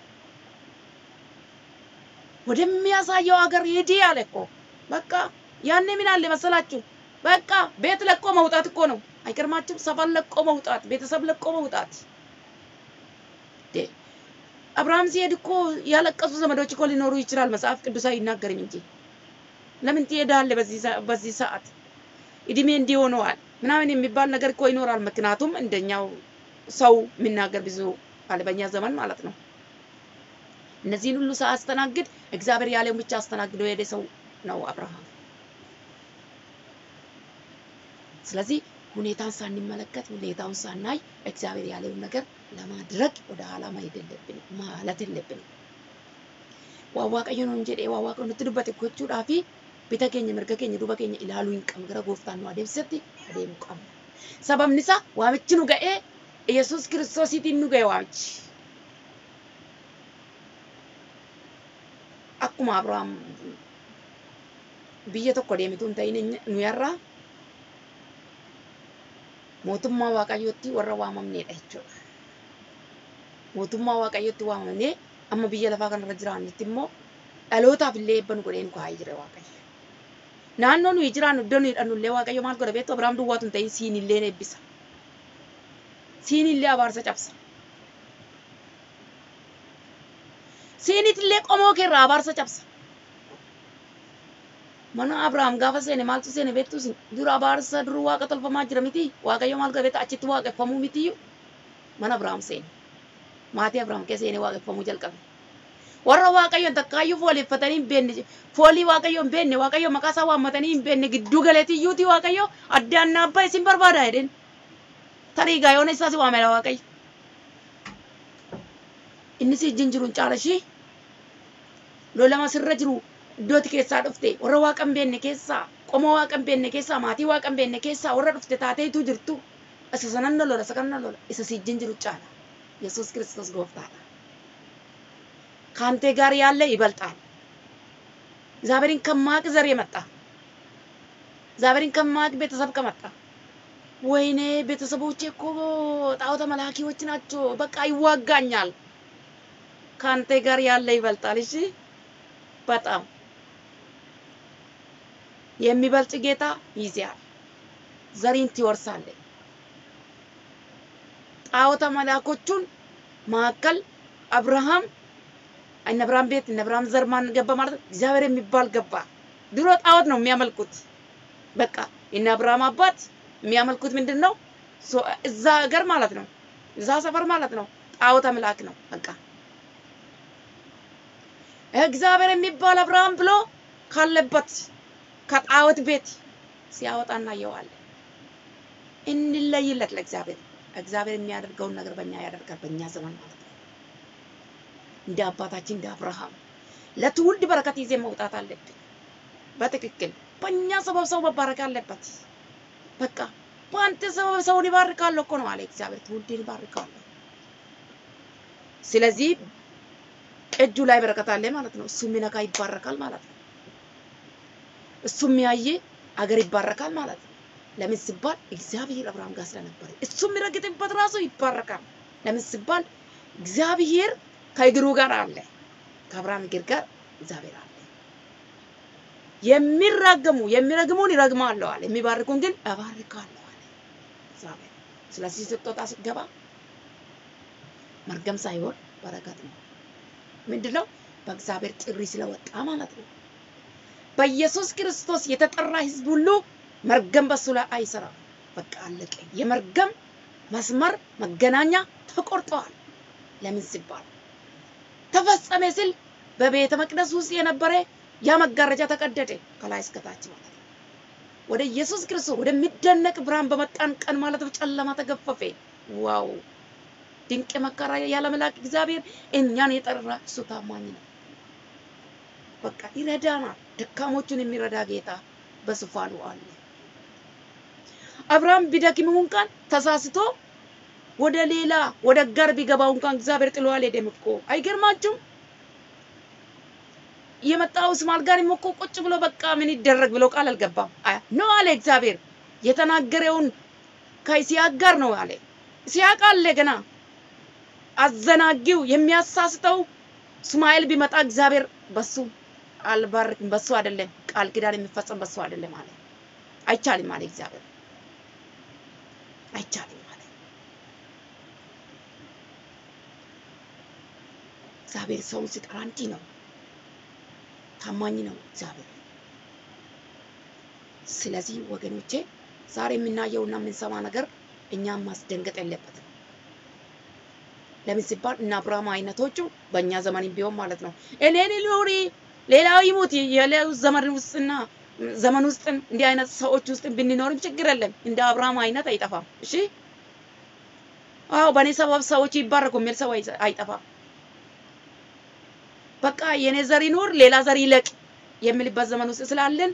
ወደሚያሳየው ሀገር ሂዲ አለ እኮ በቃ ያኔ ምን አለ መሰላችሁ? በቃ ቤት ለቆ መውጣት እኮ ነው። አይገርማችሁም? ሰፈር ለቆ መውጣት፣ ቤተሰብ ለቆ መውጣት። አብርሃም ሲሄድ እኮ ያለቀሱ ዘመዶች እኮ ሊኖሩ ይችላል። መጽሐፍ ቅዱስ አይናገርም እንጂ ለምን ትሄዳለህ በዚህ ሰዓት እድሜ እንዲህ ሆነዋል ምናምን የሚባል ነገር እኮ ይኖራል። ምክንያቱም እንደኛው ሰው የሚናገር ብዙ አለ በእኛ ዘመን ማለት ነው። እነዚህን ሁሉ ሳያስተናግድ እግዚአብሔር ያለውን ብቻ አስተናግዶ የሄደ ሰው ነው አብርሃም። ስለዚህ ሁኔታን ሳንመለከት ሁኔታውን ሳናይ እግዚአብሔር ያለውን ነገር ለማድረግ ወደ ኋላ መሄድ የለብንም ማለት የለብንም። ዋዋቀዮ ነው እንጂ ዋዋቀ nutti dubbate gochuudhaa fi bita keenya mirga keenya duuba keenya ilaaluu hin qabnu gara gooftaan nu adeemsisetti adeemuu qabna. Sababni isaa waamichi nu ga'ee Yesuus kiristoosiitiin nu ga'e waamichi. Akkuma Abrahaam biyya tokko deemitu hin ta'in nu yarraa mootummaa waaqayyootti warra waamamneedha jechuudha. Mootummaa waaqayyootti waamamnee amma biyya lafaa kanarra jiraannutti immoo dhalootaaf illee eebba nu godhee nu kaa'ee jira waaqayyo. Naannoo nuyi jiraannu iddoo nuyi hidhannu illee waaqayyo maal godha beektu Abiraam duwwaatu hin ta'in siin illee eebbisa. Siin illee abaarsa cabsa. Siinit illee qomoo keerraa abaarsa cabsa. Mana Abrahaam gaafa seene maaltu seene beektu isin dura abaarsa dur waaqa tolfamaa jira miti waaqayyo maal godha beektu achitti waaqeffamuu mitiyyuu mana Abrahaam seene. Maatii Abrahaam keessa seenee waaqeffamuu jalqabe. warra waaqayyoon takkaayyuu fooleffatanii hin beekne foolii waaqayyoon hin beekne waaqayyo maqaa isaa waammatanii hin beekne gidduu galeetiyyuuti waaqayyo addaan naabbaa isin barbaada jedheen tarii gaayoon isaas waamela waaqayyo. Inni si ijjiin jiru hin caala ishii lolama sirra jiru iddootti keessaa dhufte warra waaqa hin beekne keessaa qomoo waaqa hin beekne keessaa maatii waaqa hin beekne keessaa warra dhufte taateetu jirtu isa sanan na lola isa kan na lola isa si ijjiin jiru caala yesuus kiristoos gooftaadha. ከአንተ ጋር ያለ ይበልጣል። እግዚአብሔርን ከማቅ ዘር የመጣ እግዚአብሔርን ከማቅ ቤተሰብ ከመጣ ወይኔ ቤተሰቦቼ እኮ ጣዖተ መላኪዎች ናቸው፣ በቃ ይዋጋኛል። ከአንተ ጋር ያለ ይበልጣል። እሺ በጣም የሚበልጥ ጌታ ይዚያል። ዘሪን ትወርሳለህ። ጣዖተ መላኮቹን መካከል አብርሃም እነ አብርሃም ቤት እነ አብርሃም ዘር ማን ገባ ማለት ነው? እግዚአብሔር የሚባል ገባ። ድሮ ጣዖት ነው የሚያመልኩት። በቃ የእነ አብርሃም አባት የሚያመልኩት ምንድን ነው? እዛ ሀገር ማለት ነው፣ እዛ ሰፈር ማለት ነው። ጣዖት አምላክ ነው። በቃ እግዚአብሔር የሚባል አብርሃም ብሎ ካለበት ከጣዖት ቤት ሲያወጣ እናየዋለን። እንለይለት ለእግዚአብሔር። እግዚአብሔር የሚያደርገውን ነገር በእኛ ያደርጋል፣ በእኛ ዘመን ማለት ነው። እንደ አባታችን እንደ አብርሃም ለትውልድ በረከት ይዜ መውጣት አለብን። በትክክል በእኛ ሰበብ ሰው መባረክ አለበት። በቃ በአንተ ሰበብ ሰውን ይባርካለሁ እኮ ነው አለ እግዚአብሔር። ትውልድን ይባርካለሁ። ስለዚህ እጁ ላይ በረከት አለ ማለት ነው። እሱ የሚነካ ይባረካል ማለት ነው። እሱ የሚያየ አገር ይባረካል ማለት ነው። ለምን ሲባል እግዚአብሔር አብርሃም ጋር ስለነበረ እሱ የሚረግጥበት ራሱ ይባረካል። ለምን ሲባል እግዚአብሔር ከእግሩ ጋር አለ። ከአብርሃም እግር ጋር እግዚአብሔር አለ። የሚራገሙ የሚረግሙን ይረግማለሁ አለ፣ የሚባርኩን ግን እባርካለሁ አለ እግዚአብሔር። ስለዚህ ስትወጣ ስትገባ መርገም ሳይሆን በረከት ነው። ምንድነው? በእግዚአብሔር ጥሪ ስለወጣ ማለት ነው። በኢየሱስ ክርስቶስ የተጠራ ህዝብ ሁሉ መርገም በሱ ላይ አይሰራም። በቃ አለቀ። የመርገም መስመር መገናኛ ተቆርጠዋል። ለምን ሲባል ተፈጸመ ሲል በቤተ መቅደስ ውስጥ የነበረ ያ መጋረጃ ተቀደደ ከላይ እስከታች ማለት ነው። ወደ ኢየሱስ ክርስቶስ ወደሚደነቅ ብርሃን በመጣን ቀን ማለት ነው ጨለማ ተገፈፈ። ዋው! ድንቅ መከራ ያለ መልአክ እግዚአብሔር እኛን የጠራ እሱ ታማኝ ነው። በቃ ይረዳናል። ደካሞቹን የሚረዳ ጌታ በዙፋኑ አለ። አብርሃም ቢደክም እንኳን ተሳስቶ ወደ ሌላ ወደ ጋር ቢገባው እንኳን እግዚአብሔር ጥሎ አልሄደም እኮ አይገርማችሁም? የመጣው እስማኤል ጋር እኮ ቁጭ ብሎ በቃ ምን ይደረግ ብሎ ቃል አልገባም ነው አለ እግዚአብሔር። የተናገረውን ከይስሐቅ ጋር ነው አለ። ይስሐቅ አለ ገና አዘናጊው የሚያሳስተው እስማኤል ቢመጣ እግዚአብሔር በሱ አልባርክም፣ በሱ አይደለም ቃል ኪዳን የሚፈጸም በሱ አይደለም አለ። አይቻልም አለ እግዚአብሔር። አይቻልም አለ እግዚአብሔር። ሰውን ሲጠራ እንዲህ ነው፣ ታማኝ ነው እግዚአብሔር። ስለዚህ ወገኖቼ ዛሬ የምናየውና የምንሰማ ነገር እኛም ማስደንገጥ የለበትም። ለምን ሲባል እና አብርሃም አይነቶቹ በእኛ ዘመን ቢሆን ማለት ነው እኔን ኑሪ ሌላው ይሙት የሌላው ዘመን ውስጥና ዘመን ውስጥ እንዲህ አይነት ሰዎች ውስጥ ብንኖርም ችግር የለም። እንደ አብርሃም አይነት አይጠፋም። እሺ አዎ፣ በእኔ ሰበብ ሰዎች ይባረኩ የሚል ሰው አይጠፋም። በቃ የኔ ዘር ይኑር ሌላ ዘር ይለቅ የሚልበት ዘመን ውስጥ ስላለን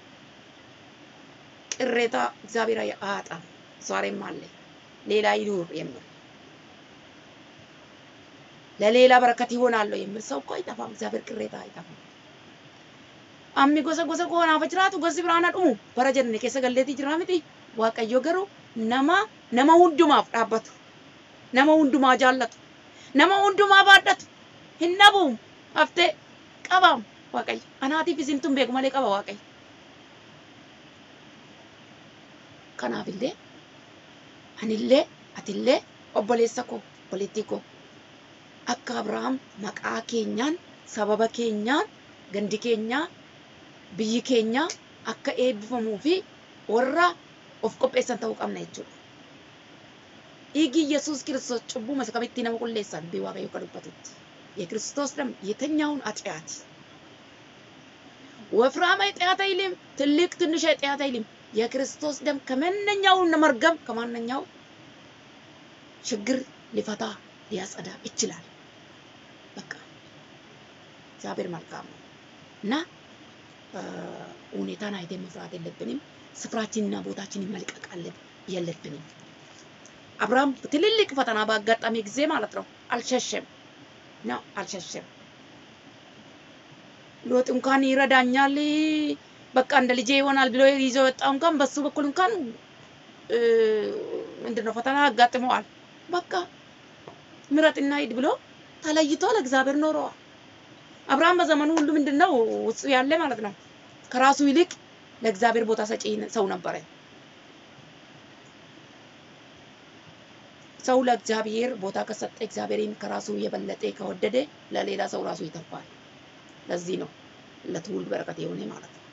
ቅሬታ እግዚአብሔር አያጣም። ዛሬም አለ ሌላ ይኑር የሚል ለሌላ በረከት ይሆናለሁ የሚል ሰው እኮ አይጠፋም። እግዚአብሔር ቅሬታ አይጠፋም። አሚ ጎሰ ጎሰ ከሆናaf jiraatu gosi biraana dhumu bara jenne keessa galleetii jira miti waaqayyo garuu nama nama hundumaaf dhaabbatu nama hundumaa jaallatu nama hundumaa baadhatu hin dhabu haftee qabaam waaqayyo anaatiif isintuun beeku malee qaba waaqayyo kanaafillee anillee atillee obboleessa koo obboleettii koo akka Abrahaam maqaa keenyaan sababa keenyaan gandi keenyaa biyyi keenya akka eebbifamuu fi warra of qopheessan ta'uu qabna jechuudha. Dhiigi Yesuus Kiristoos cubbuu masa kamitti nama qulleessan bii Waaqayyo akka dubbatutti. የክርስቶስ ደም የትኛውን ኃጢአት ወፍራም ኃጢአት አይልም፣ ትልቅ ትንሽ ኃጢአት አይልም። የክርስቶስ ደም ከማንኛው መርገም ከማንኛው ችግር ሊፈታ ሊያጸዳ ይችላል። በቃ እግዚአብሔር መልካም ነው እና ሁኔታን አይተን መፍራት የለብንም። ስፍራችንና ቦታችንን መልቀቅ የለብንም። አብርሃም ትልልቅ ፈተና ባጋጠመ ጊዜ ማለት ነው አልሸሸም ነው አልሸሸም። ሎጥ እንኳን ይረዳኛል በቃ እንደ ልጄ ይሆናል ብሎ ይዞ የወጣው እንኳን በሱ በኩል እንኳን ምንድነው ፈተና አጋጥመዋል። በቃ ምረጥና ሂድ ብሎ ተለይቶ ለእግዚአብሔር ኖረዋል። አብርሃም በዘመኑ ሁሉ ምንድነው ውስጡ ያለ ማለት ነው ከራሱ ይልቅ ለእግዚአብሔር ቦታ ሰጪ ሰው ነበረ። ሰው ለእግዚአብሔር ቦታ ከሰጠ እግዚአብሔርን ከራሱ የበለጠ ከወደደ ለሌላ ሰው ራሱ ይተርፋል። ለዚህ ነው ለትውልድ በረከት የሆነ ማለት ነው።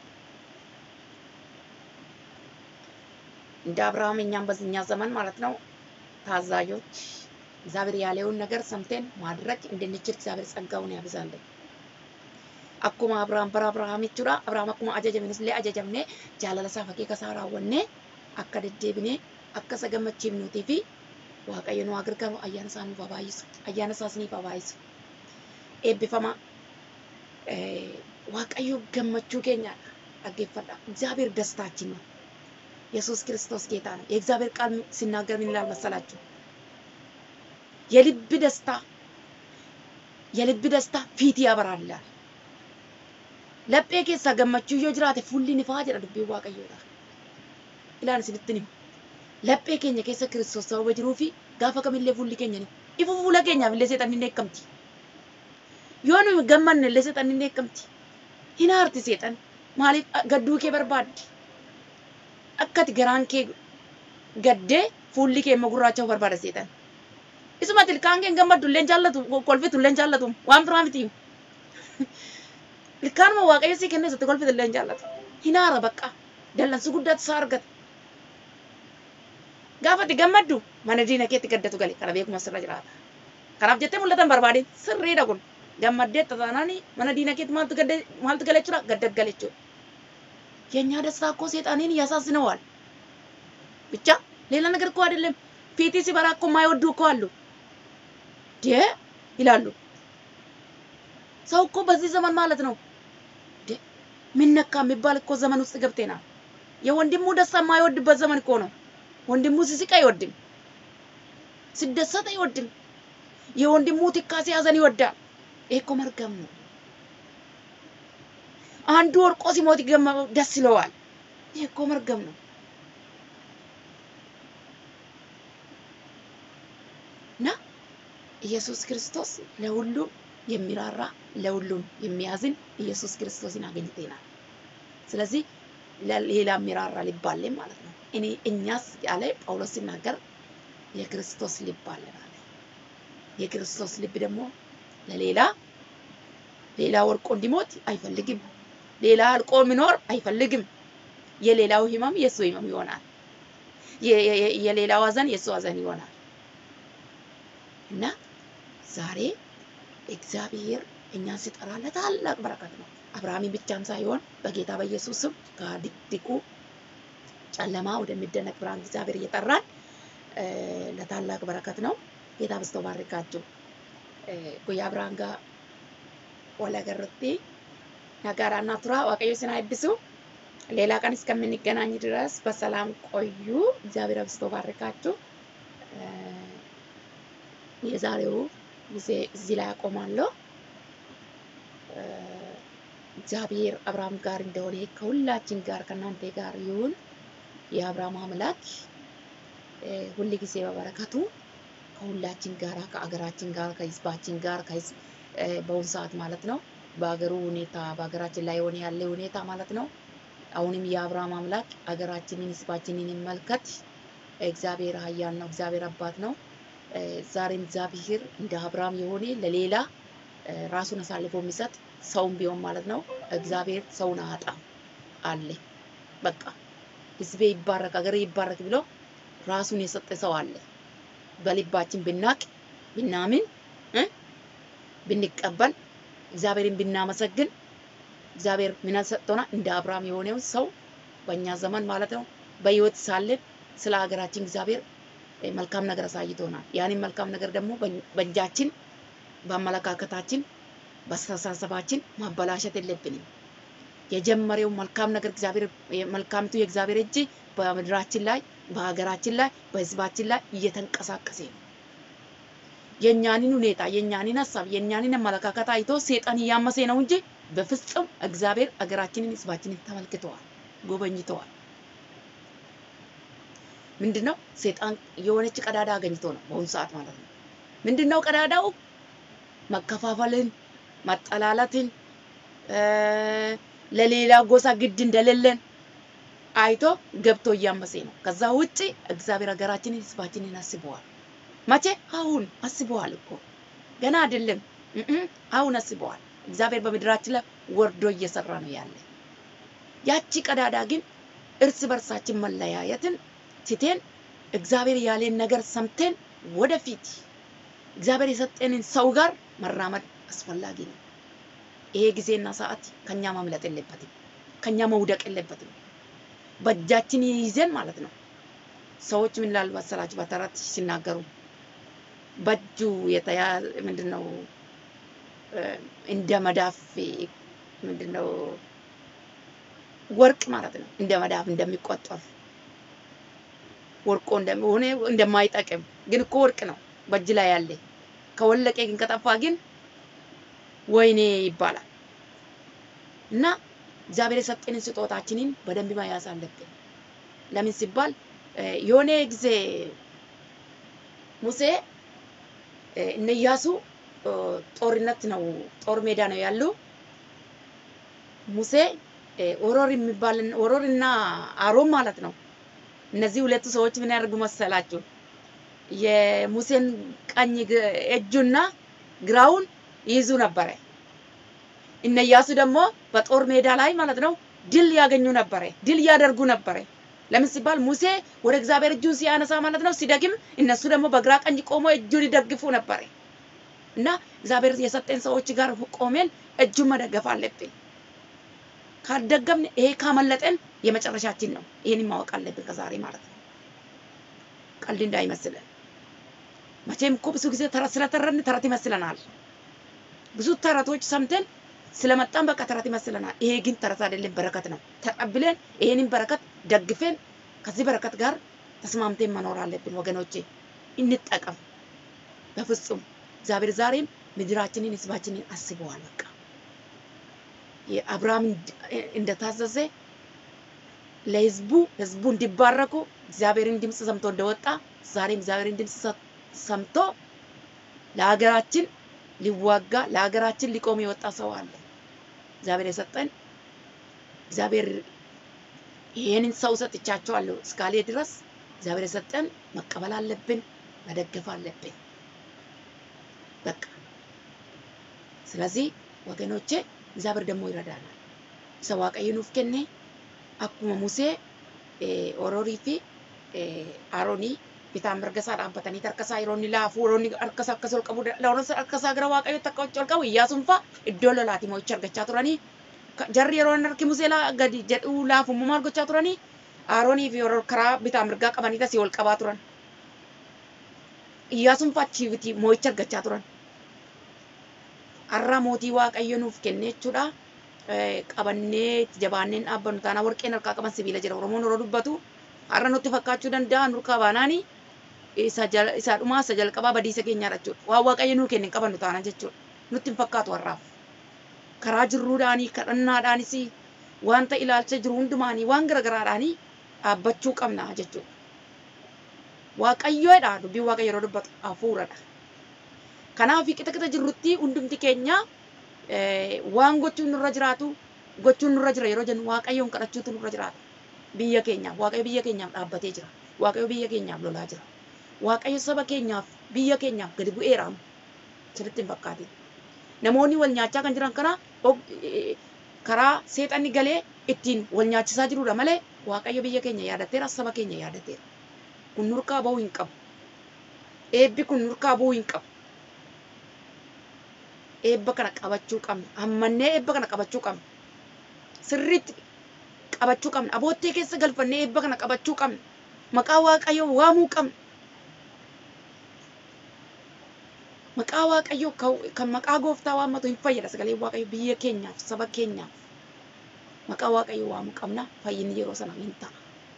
እንደ አብርሃም እኛም በዚህኛ ዘመን ማለት ነው ታዛዦች እግዚአብሔር ያለውን ነገር ሰምተን ማድረግ እንድንችል እግዚአብሔር ጸጋውን ያብዛልን። akkuma Abrahaam bara Abrahaam jechuudha. Abrahaam akkuma ajajamnes illee ajajamnee jaalala isaa fakkii kasaa raawwannee akka deddeebinee akka isa gammachiifnuutii fi Waaqayyo nu gargaaru ayyaana isaa nuuf habaayisu. Ayyaana isaas nuuf habaayisu. Eebbifama Waaqayyo gammachuu keenyaadha. Dhaggeeffadha. እግዚአብሔር ደስታችን ነው። ኢየሱስ ክርስቶስ ጌታ ነው። የእግዚአብሔር ቃል ሲናገር ምን ይላል መሰላችሁ? የልብ ደስታ የልብ ደስታ ፊት ያበራል ይላል። laphee keessaa gammachuu yoo jiraate fuulli ni faa jedha dubbiin waaqayyoodha. Ilaan isinitti himu. Laphee keenya keessa kiristoos sababa jiruu fi gaafa kamillee fuulli keenya ni ifu fuula keenyaaf illee seexanni ni eekkamti. Yoo nuyi gammanne illee seexanni ni eekkamti. Hin aarti seexan maaliif gadduu kee barbaaddi? Akkati garaan kee gaddee fuulli kee immoo gurraacha'uu barbaada seexan. Isuma ilkaan kee gammaddu illee jaallatu kolfitu illee jaallatu waan biraa miti. ilkaanuma waaqayyo sii kennee isatti kolfite illee hin jaallatu. Hinaara bakka dallansu guddaatu isaa argata. Gaafa itti gammaddu mana diina keetti gaddatu gale kana beekuma sirra jiraata. Kanaaf jettee mul'atan barbaade sirriidha kun. Gammaddee taataanaani mana diina keetti maaltu gadde maaltu gale jechuudha gaddat gale jechuudha. የእኛ ደስታ እኮ ሴጣኔን ያሳዝነዋል። ብቻ ሌላ ነገር እኮ አይደለም። ፊቲ ሲበራ እኮ የማይወዱ እኮ አሉ ዴ ይላሉ። ሰው እኮ በዚህ ዘመን ማለት ነው ምን ነካ የሚባል እኮ ዘመን ውስጥ ገብተናል። የወንድሙ ደስታ የማይወድበት ዘመን እኮ ነው። ወንድሙ ሲስቅ አይወድም፣ ሲደሰት አይወድም። የወንድሙ ትካዜ ሐዘን ይወዳል። ይሄ እኮ መርገም ነው። አንዱ ወርቆ ሲሞት ይገመ- ደስ ይለዋል። ይሄ እኮ መርገም ነው። እና ኢየሱስ ክርስቶስ ለሁሉም የሚራራ ለሁሉም የሚያዝን ኢየሱስ ክርስቶስን አግኝተናል። ስለዚህ ለሌላ የሚራራ ልብ አለን ማለት ነው። እኔ እኛስ ያለ ጳውሎስ ሲናገር የክርስቶስ ልብ አለን አለ። የክርስቶስ ልብ ደግሞ ለሌላ ሌላ ወርቆ እንዲሞት አይፈልግም። ሌላ አልቆ የሚኖር አይፈልግም። የሌላው ህመም የእሱ ህመም ይሆናል። የ- የ- የሌላው ሐዘን የእሱ ሐዘን ይሆናል። እና ዛሬ እግዚአብሔር እኛን ሲጠራ ለታላቅ በረከት ነው። አብርሃምን ብቻም ሳይሆን በጌታ በኢየሱስ ስም ከድቅድቁ ጨለማ ወደሚደነቅ ብርሃን እግዚአብሔር እየጠራን እ፣ ለታላቅ በረከት ነው። ጌታ በስቶ ባርካችሁ። ጉያ ብርሃን ጋ ወለገርቴ ነጋራና ቱራ ዋቀዮ ስና ይብሱ። ሌላ ቀን እስከምንገናኝ ድረስ በሰላም ቆዩ። እግዚአብሔር አብስቶ ባርካችሁ። እ፣ የዛሬው ጊዜ እዚህ ላይ አቆማለሁ። እ፣ እግዚአብሔር አብርሃም ጋር እንደሆነ ከሁላችን ጋር ከእናንተ ጋር ይሁን። የአብርሃም አምላክ እ፣ ሁል ጊዜ በበረከቱ ከሁላችን ጋር ከአገራችን ጋር ከህዝባችን ጋር ከህዝብ እ፣ በአሁኑ ሰዓት ማለት ነው በአገሩ ሁኔታ በሀገራችን ላይ የሆነ ያለ ሁኔታ ማለት ነው። አሁንም የአብርሃም አምላክ አገራችንን ህዝባችንን ይመልከት። እግዚአብሔር ኃያል ነው። እግዚአብሔር አባት ነው። እ፣ ዛሬም እግዚአብሔር እንደ አብርሃም የሆነ ለሌላ እ፣ ራሱን አሳልፎ የሚሰጥ ሰውም ቢሆን ማለት ነው። እግዚአብሔር ሰውን አያጣም አለ። በቃ ህዝቤ ይባረክ፣ አገሬ ይባረክ ብሎ ራሱን የሰጠ ሰው አለ። በልባችን ብናቅ ብናምን እ ብንቀበል እግዚአብሔርን ብናመሰግን እግዚአብሔር ምን ሰጥቶናል? እንደ አብርሃም የሆነውን ሰው በእኛ ዘመን ማለት ነው በህይወት ሳለን ስለ ሀገራችን እግዚአብሔር እ፣ መልካም ነገር አሳይቶናል። ያንን መልካም ነገር ደግሞ በ- በእጃችን በአመለካከታችን በአስተሳሰባችን ማበላሸት የለብንም። የጀመረው መልካም ነገር እግዚአብሔር መልካምቱ የእግዚአብሔር እጅ በምድራችን ላይ በሀገራችን ላይ በህዝባችን ላይ እየተንቀሳቀሰ ነው። የእኛንን ሁኔታ የእኛንን ሀሳብ የእኛንን አመለካከት አይቶ ሴጣን እያመሰ ነው እንጂ በፍጹም እግዚአብሔር ሀገራችንን ህዝባችንን ተመልክተዋል፣ ጎበኝተዋል። ምንድነው ሴጣን የሆነች ቀዳዳ አገኝቶ ነው በአሁኑ ሰዓት ማለት ነው። ምንድነው ቀዳዳው? መከፋፈልን፣ መጠላላትን እ፣ ለሌላ ጎሳ ግድ እንደሌለን አይቶ ገብቶ እያመሰ ነው። ከዛ ውጪ እግዚአብሔር ሀገራችንን ህዝባችንን አስበዋል። መቼ? አሁን አስበዋል እኮ ገና አይደለም። እም አሁን አስበዋል። እግዚአብሔር በምድራችን ላይ ወርዶ እየሰራ ነው ያለ። ያቺ ቀዳዳ ግን እርስ በርሳችን መለያየትን ትተን እግዚአብሔር ያለን ነገር ሰምተን ወደፊት እግዚአብሔር የሰጠንን ሰው ጋር መራመድ አስፈላጊ ነው። ይሄ ጊዜና ሰዓት ከኛ ማምለጥ የለበትም፣ ከኛ መውደቅ የለበትም። በእጃችን ይዘን ማለት ነው። ሰዎች ምን ይላሉ መሰላችሁ? በተረት ሲናገሩ በእጁ የተያ ምንድን ነው እ፣ እንደ መዳፍ ምንድን ነው ወርቅ ማለት ነው። እንደ መዳፍ እንደሚቆጠር ወርቆ እንደሆነ እንደማይጠቅም ግን እኮ ወርቅ ነው በእጅ ላይ ያለ። ከወለቀ ግን ከጠፋ ግን ወይኔ ይባላል። እና እግዚአብሔር የሰጠንን ስጦታችንን በደንብ መያዝ አለብን። ለምን ሲባል እ፣ የሆነ ጊዜ ሙሴ እ፣ እነ ኢያሱ እ፣ ጦርነት ነው ጦር ሜዳ ነው ያሉ። ሙሴ እ፣ ኦሮር የሚባል ኦሮር እና አሮን ማለት ነው። እነዚህ ሁለቱ ሰዎች ምን ያደርጉ መሰላችሁ? የሙሴን ቀኝ ግ- እጁና ግራውን ይይዙ ነበረ። እነ ኢያሱ ደግሞ በጦር ሜዳ ላይ ማለት ነው ድል ያገኙ ነበረ፣ ድል ያደርጉ ነበረ። ለምን ሲባል ሙሴ ወደ እግዚአብሔር እጁን ሲያነሳ ማለት ነው ሲደግም፣ እነሱ ደግሞ በግራ ቀኝ ቆሞ እጁን ይደግፉ ነበረ። እና እግዚአብሔር የሰጠን ሰዎች ጋር ቆሜን እጁን መደገፍ አለብን። ካልደገምን ይሄ ካመለጠን የመጨረሻችን ነው። ይሄንን ማወቅ አለብን ከዛሬ ማለት ነው። ቀልድ እንዳይመስለን። መቼም እኮ ብዙ ጊዜ ተረት ስለተረን ተረት ይመስለናል። ብዙ ተረቶች ሰምተን ስለመጣን በቃ ተረት ይመስለናል። ይሄ ግን ተረት አይደለም፣ በረከት ነው። ተቀብለን ይሄንን በረከት ደግፈን ከዚህ በረከት ጋር ተስማምተን መኖር አለብን ወገኖቼ። እንጠቀም። በፍጹም እግዚአብሔር ዛሬም ምድራችንን ህዝባችንን አስበዋል። በቃ የአብርሃም እንደታዘዘ ለህዝቡ ህዝቡ እንዲባረኩ እግዚአብሔርን ድምፅ ሰምቶ እንደወጣ ዛሬም እግዚአብሔርን ድምፅ ሰምቶ ለሀገራችን ሊዋጋ ለሀገራችን ሊቆም የወጣ ሰው አለ። እግዚአብሔር የሰጠን እግዚአብሔር ይህንን ሰው ሰጥቻቸዋለሁ እስካሌ ድረስ እግዚአብሔር የሰጠን መቀበል አለብን፣ መደገፍ አለብን። በቃ ስለዚህ ወገኖቼ እግዚአብሔር ደግሞ ይረዳናል። isa waaqayyo nuuf kenne akkuma Musee Oroorii fi Aroonii bitaan mirga isaa dhaabbatanii harka isaa yeroo inni laafuu yeroo inni harka isaa akkas ol qabu yeroo harka isaa gara waaqayyootti akka ol qabu Iyyaasuun fa'a iddoo lolaati mo'icha argachaa turanii jarri yeroo inni harki Musee gadi jedhu laafummaa maal gochaa turanii Aroonii fi karaa bitaa mirgaa qabanii tasii ol qabaa turan. Iyyaasuun fa'a achiivitii mo'icha argachaa turan. Har'a mootii waaqayyo nuuf kenne jechuudha. qabannee itti jabaanneen dhaabbannu taana warqeen harkaa qaban sibiila jira oromoon yeroo dubbatu har'a nutti fakkaachuu danda'a nurkaa baanaani isa dhumaa isa jalqabaa badiisa keenyaadha jechuudha waan waaqayyo nuu kenne qabannu taana jechuudha nutti hin fakkaatu har'aaf karaa jirruudhaanii kadhannaadhaanis wanta ilaalcha jiru hundumaanii waan garagaraadhaanii dhaabbachuu qabna jechuudha waaqayyoodha dubbiin waaqayyo yeroo dubbatu hafuuradha kanaaf qixa qixa jirrutti hundumti keenya waan gochuun nurra jiraatu gochuun nurra jira yeroo jennu waaqayyoon kadhachuutu nurra jiraata. Biyya keenyaaf waaqayyo biyya keenyaaf dhaabbatee jira. Waaqayyo biyya keenyaaf lolaa jira. Waaqayyo saba keenyaaf biyya keenyaaf gadi bu'eeraam. Sirriitti hin fakkaatin. Namoonni wal nyaachaa kan jiran kana karaa seexanni galee ittiin wal nyaachisaa jirudha malee waaqayyo biyya keenya yaadateera saba keenya yaadateera. Kun nurkaa bahuu hin qabu. Eebbi kun nurkaa bahuu hin qabu. eebba kana qabachuu qabna. Ammannee eebba kana qabachuu qabna. Sirriitti qabachuu qabna. Aboottee keessa galfannee eebba kana qabachuu qabna. Maqaa Waaqayyoo waamuu qabna. Maqaa Waaqayyoo kan maqaa gooftaa waammatu hin fayyada. Sagalee Waaqayyoo biyya keenyaaf saba keenyaaf maqaa Waaqayyoo waamuu qabna. Fayyinni yeroo sana hin ta'a.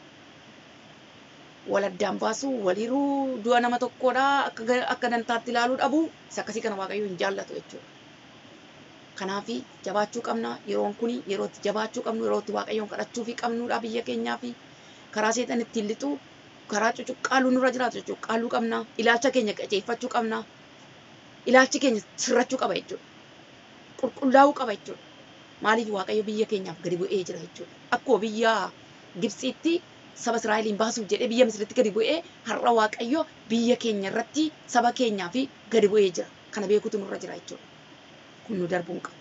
wal addaan baasuu waliruu du'a nama tokkodha akka dantaatti ilaaluu dhabu isa akkasii kana waaqayyo hin jaallatu jechuudha. Kanaaf jabaachuu qabna yeroon kuni yeroo itti jabaachuu qabnu yeroo itti waaqayyoon kadhachuu fi qabnudha biyya keenyaa fi karaa seexan ittiin lixu karaa cucuqqaaluu nurra jiraatu cucuqqaaluu qabna ilaalcha keenya qajeeffachuu qabna ilaalchi keenya sirrachuu qaba jechuudha. Qulqullaa'uu qaba jechuudha. Maaliif waaqayyo biyya keenyaaf gadi bu'ee jira jechuudha. Akkuma biyya Gibxiitti saba Israa'eliin baasuuf jedhee biyya Misiritti gadi bu'ee har'a Waaqayyo biyya keenya irratti saba keenyaa fi gadi bu'ee jira. Kana beekutu nurra jira jechuudha. Kun nu darbuu hin qabu.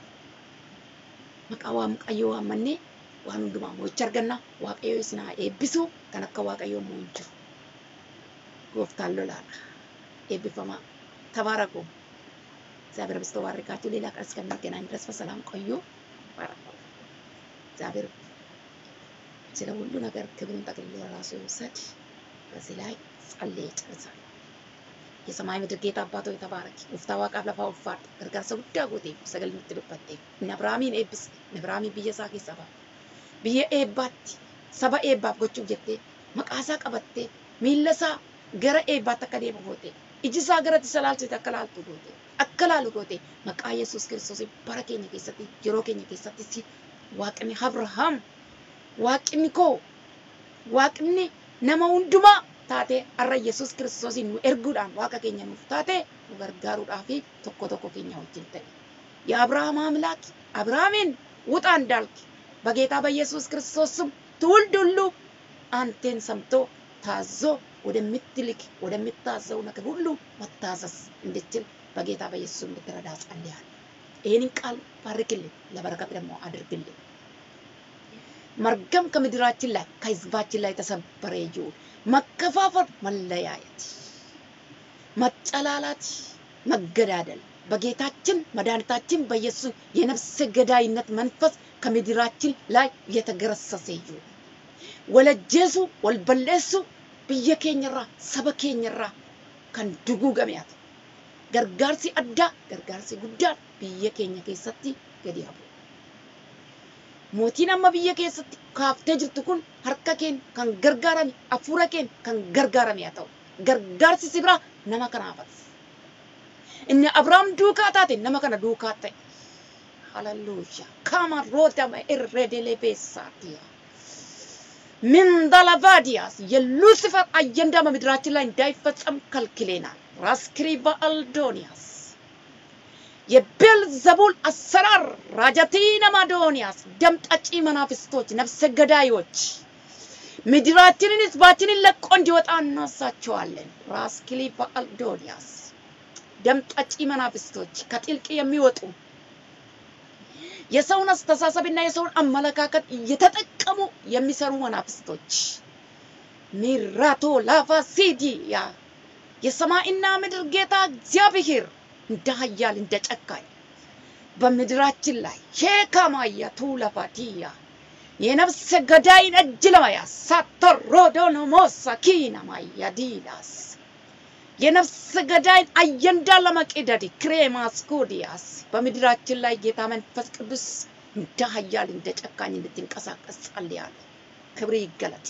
Maqaa Waaqayyoo waammannee waan hundumaa mo'icha arganna. Waaqayyo isin haa eebbisu kan akka Waaqayyoo immoo hin jiru. Gooftaan lolaadha. Eebbifamaa. Tabaaraku. እግዚአብሔር በስቶ ባርካችሁ። ሌላ ቀን እስከምንገናኝ ድረስ በሰላም ቆዩ። ባረኩ። እግዚአብሔር ስለ ሁሉ ነገር ክብሩን ጠቅልሎ ራሱ ይውሰድ። በዚህ ላይ ጸልዬ ጨርሳለሁ። የሰማይ ምድር ጌታ አባቶ የተባረክ ኡፍታ ዋቃፍ ለፋ ኡፋድ ገርጋርሰ ጉዳ ጎቴ ሰገል ምትሉበት እነ አብርሃሚን ኤብስ እነ አብርሃሚን ብየ ሳ ኬሳ ባ ብየ ኤባቲ ሰባ ኤባፍ ጎቹ ጀቴ መቃሳ ቀበቴ ሚለሳ ገረ ኤባት akka deemu goote iji isaa garatti isa laalchite akka laaltu goote akka laalu goote maqaa yesuus kiristoos bara keenya keessatti yeroo keenya keessatti si waaqni abrahaam waaqni koo waaqni nama hundumaa taate har'a yesus kiristoosiin nu erguudhaan waaqa keenya nuuf taate nu gargaaruudhaa fi tokko tokko keenya wajjin ta'e. የአብርሃም አምላክ አብርሃምን ውጣ እንዳልክ በጌታ በኢየሱስ ክርስቶስ ስም ትውልድ ሁሉ አንተን ሰምቶ ታዞ ወደምትልክ ወደምታዘው ነገር ሁሉ መታዘዝ እንድችል በጌታ በኢየሱስ እንድትረዳ ጸልያለሁ። ይህንን ቃል ባርክልን፣ ለበረከት ደግሞ አድርግልን። መርገም ከምድራችን ላይ ከህዝባችን ላይ ተሰበረ ይሁን። መከፋፈል፣ መለያየት፣ መጨላላት፣ መገዳደል በጌታችን መድኃኒታችን በኢየሱስ የነፍስ ገዳይነት መንፈስ ከምድራችን ላይ የተገረሰሰ ይሁን። ወለጀሱ ወልበሌሱ ብየ ኬኝራ ሰበ ኬኝራ ከን duguugameef gargaarsi addaa gargaarsi guddaan biyya keenya keessatti gadi hafu. mootiin amma biyya keessatti kaaftee jirtu kun harka keen kan gargaarame hafuura keen kan gargaarame haa ta'u gargaarsi si bira nama kanaafas inni Abrahaam duukaa taate nama kana duukaa ta'e. Hallelujah. Kama rootama irredelee beessaatiya. ምንዳላቫዲያስ የሉሲፈር አጀንዳ በምድራችን ላይ እንዳይፈጸም ከልክሌናል። ራስክሪባ አልዶኒያስ የቤልዘቡል አሰራር ራጃቲና ማዶኒያስ ደም ጠጪ መናፍስቶች፣ ነፍሰ ገዳዮች ምድራችንን ህዝባችንን ለቆ እንዲወጣ እናሳቸዋለን። ራስክሊባ አልዶኒያስ ደም ጠጪ መናፍስቶች ከጥልቅ የሚወጡ የሰውን አስተሳሰብና የሰውን አመለካከት እየተጠቀሙ የሚሰሩ መናፍስቶች ሚራቶ ላቫ ሲዲያ የሰማይና ምድር ጌታ እግዚአብሔር እንደ ኃያል እንደ ጨካኝ በምድራችን ላይ ሼካማያ ቱለፋቲያ የነፍሰ ገዳይን እጅ ለመያዝ ሳተሮዶኖሞሳ ኪናማያ ዲላስ የነፍስ ገዳይን አጀንዳ ለመቅደድ ክሬማስኮዲያስ በምድራችን ላይ ጌታ መንፈስ ቅዱስ እንደ ኃያል እንደ ጨካኝ እንድትንቀሳቀስ ጸልያለሁ። ክብር ይገለጥ።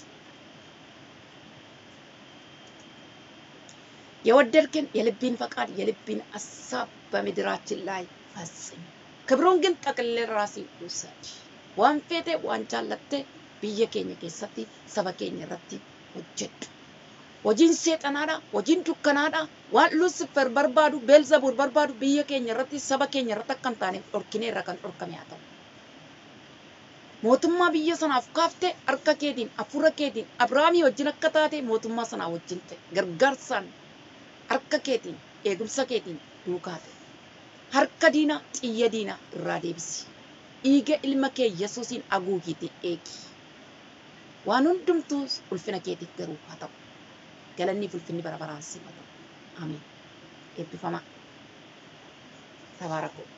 የወደድክን የልብን ፈቃድ የልብን ሀሳብ በምድራችን ላይ ፈጽም። ክብሩን ግን ጠቅልል ራሲ ውሰድ። ዋን ፌቴ ዋን ጃለቴ ብየ ኬኛ ኬሰቲ ሰበ ኬኛ irratti hojjedhu. hojiin seexanaadha hojiin dukkanaadha waan lusifer barbaadu beelzebuul barbaadu biyya keenya irratti saba keenya irratti akka hin taaneef dhorkinee irra kan dhorkame haa ta'u. Mootummaa biyya sanaaf kaaftee harka keetiin hafuura keetiin Abiraamii wajjin akka taate mootummaa sanaa wajjin ta'e gargaarsaan harka keetiin eegumsa keetiin duukaa ta'e. Harka diinaa xiyya diinaa irraa deebisi. Dhiiga ilma kee Yesuusiin haguugiitiin eegi. Waan hundumtuu ulfina keetiif garuu haa ta'u. galanni ulfinni bara baraan siifatu. Ameen. Eebbifamaa. Tabaaraku.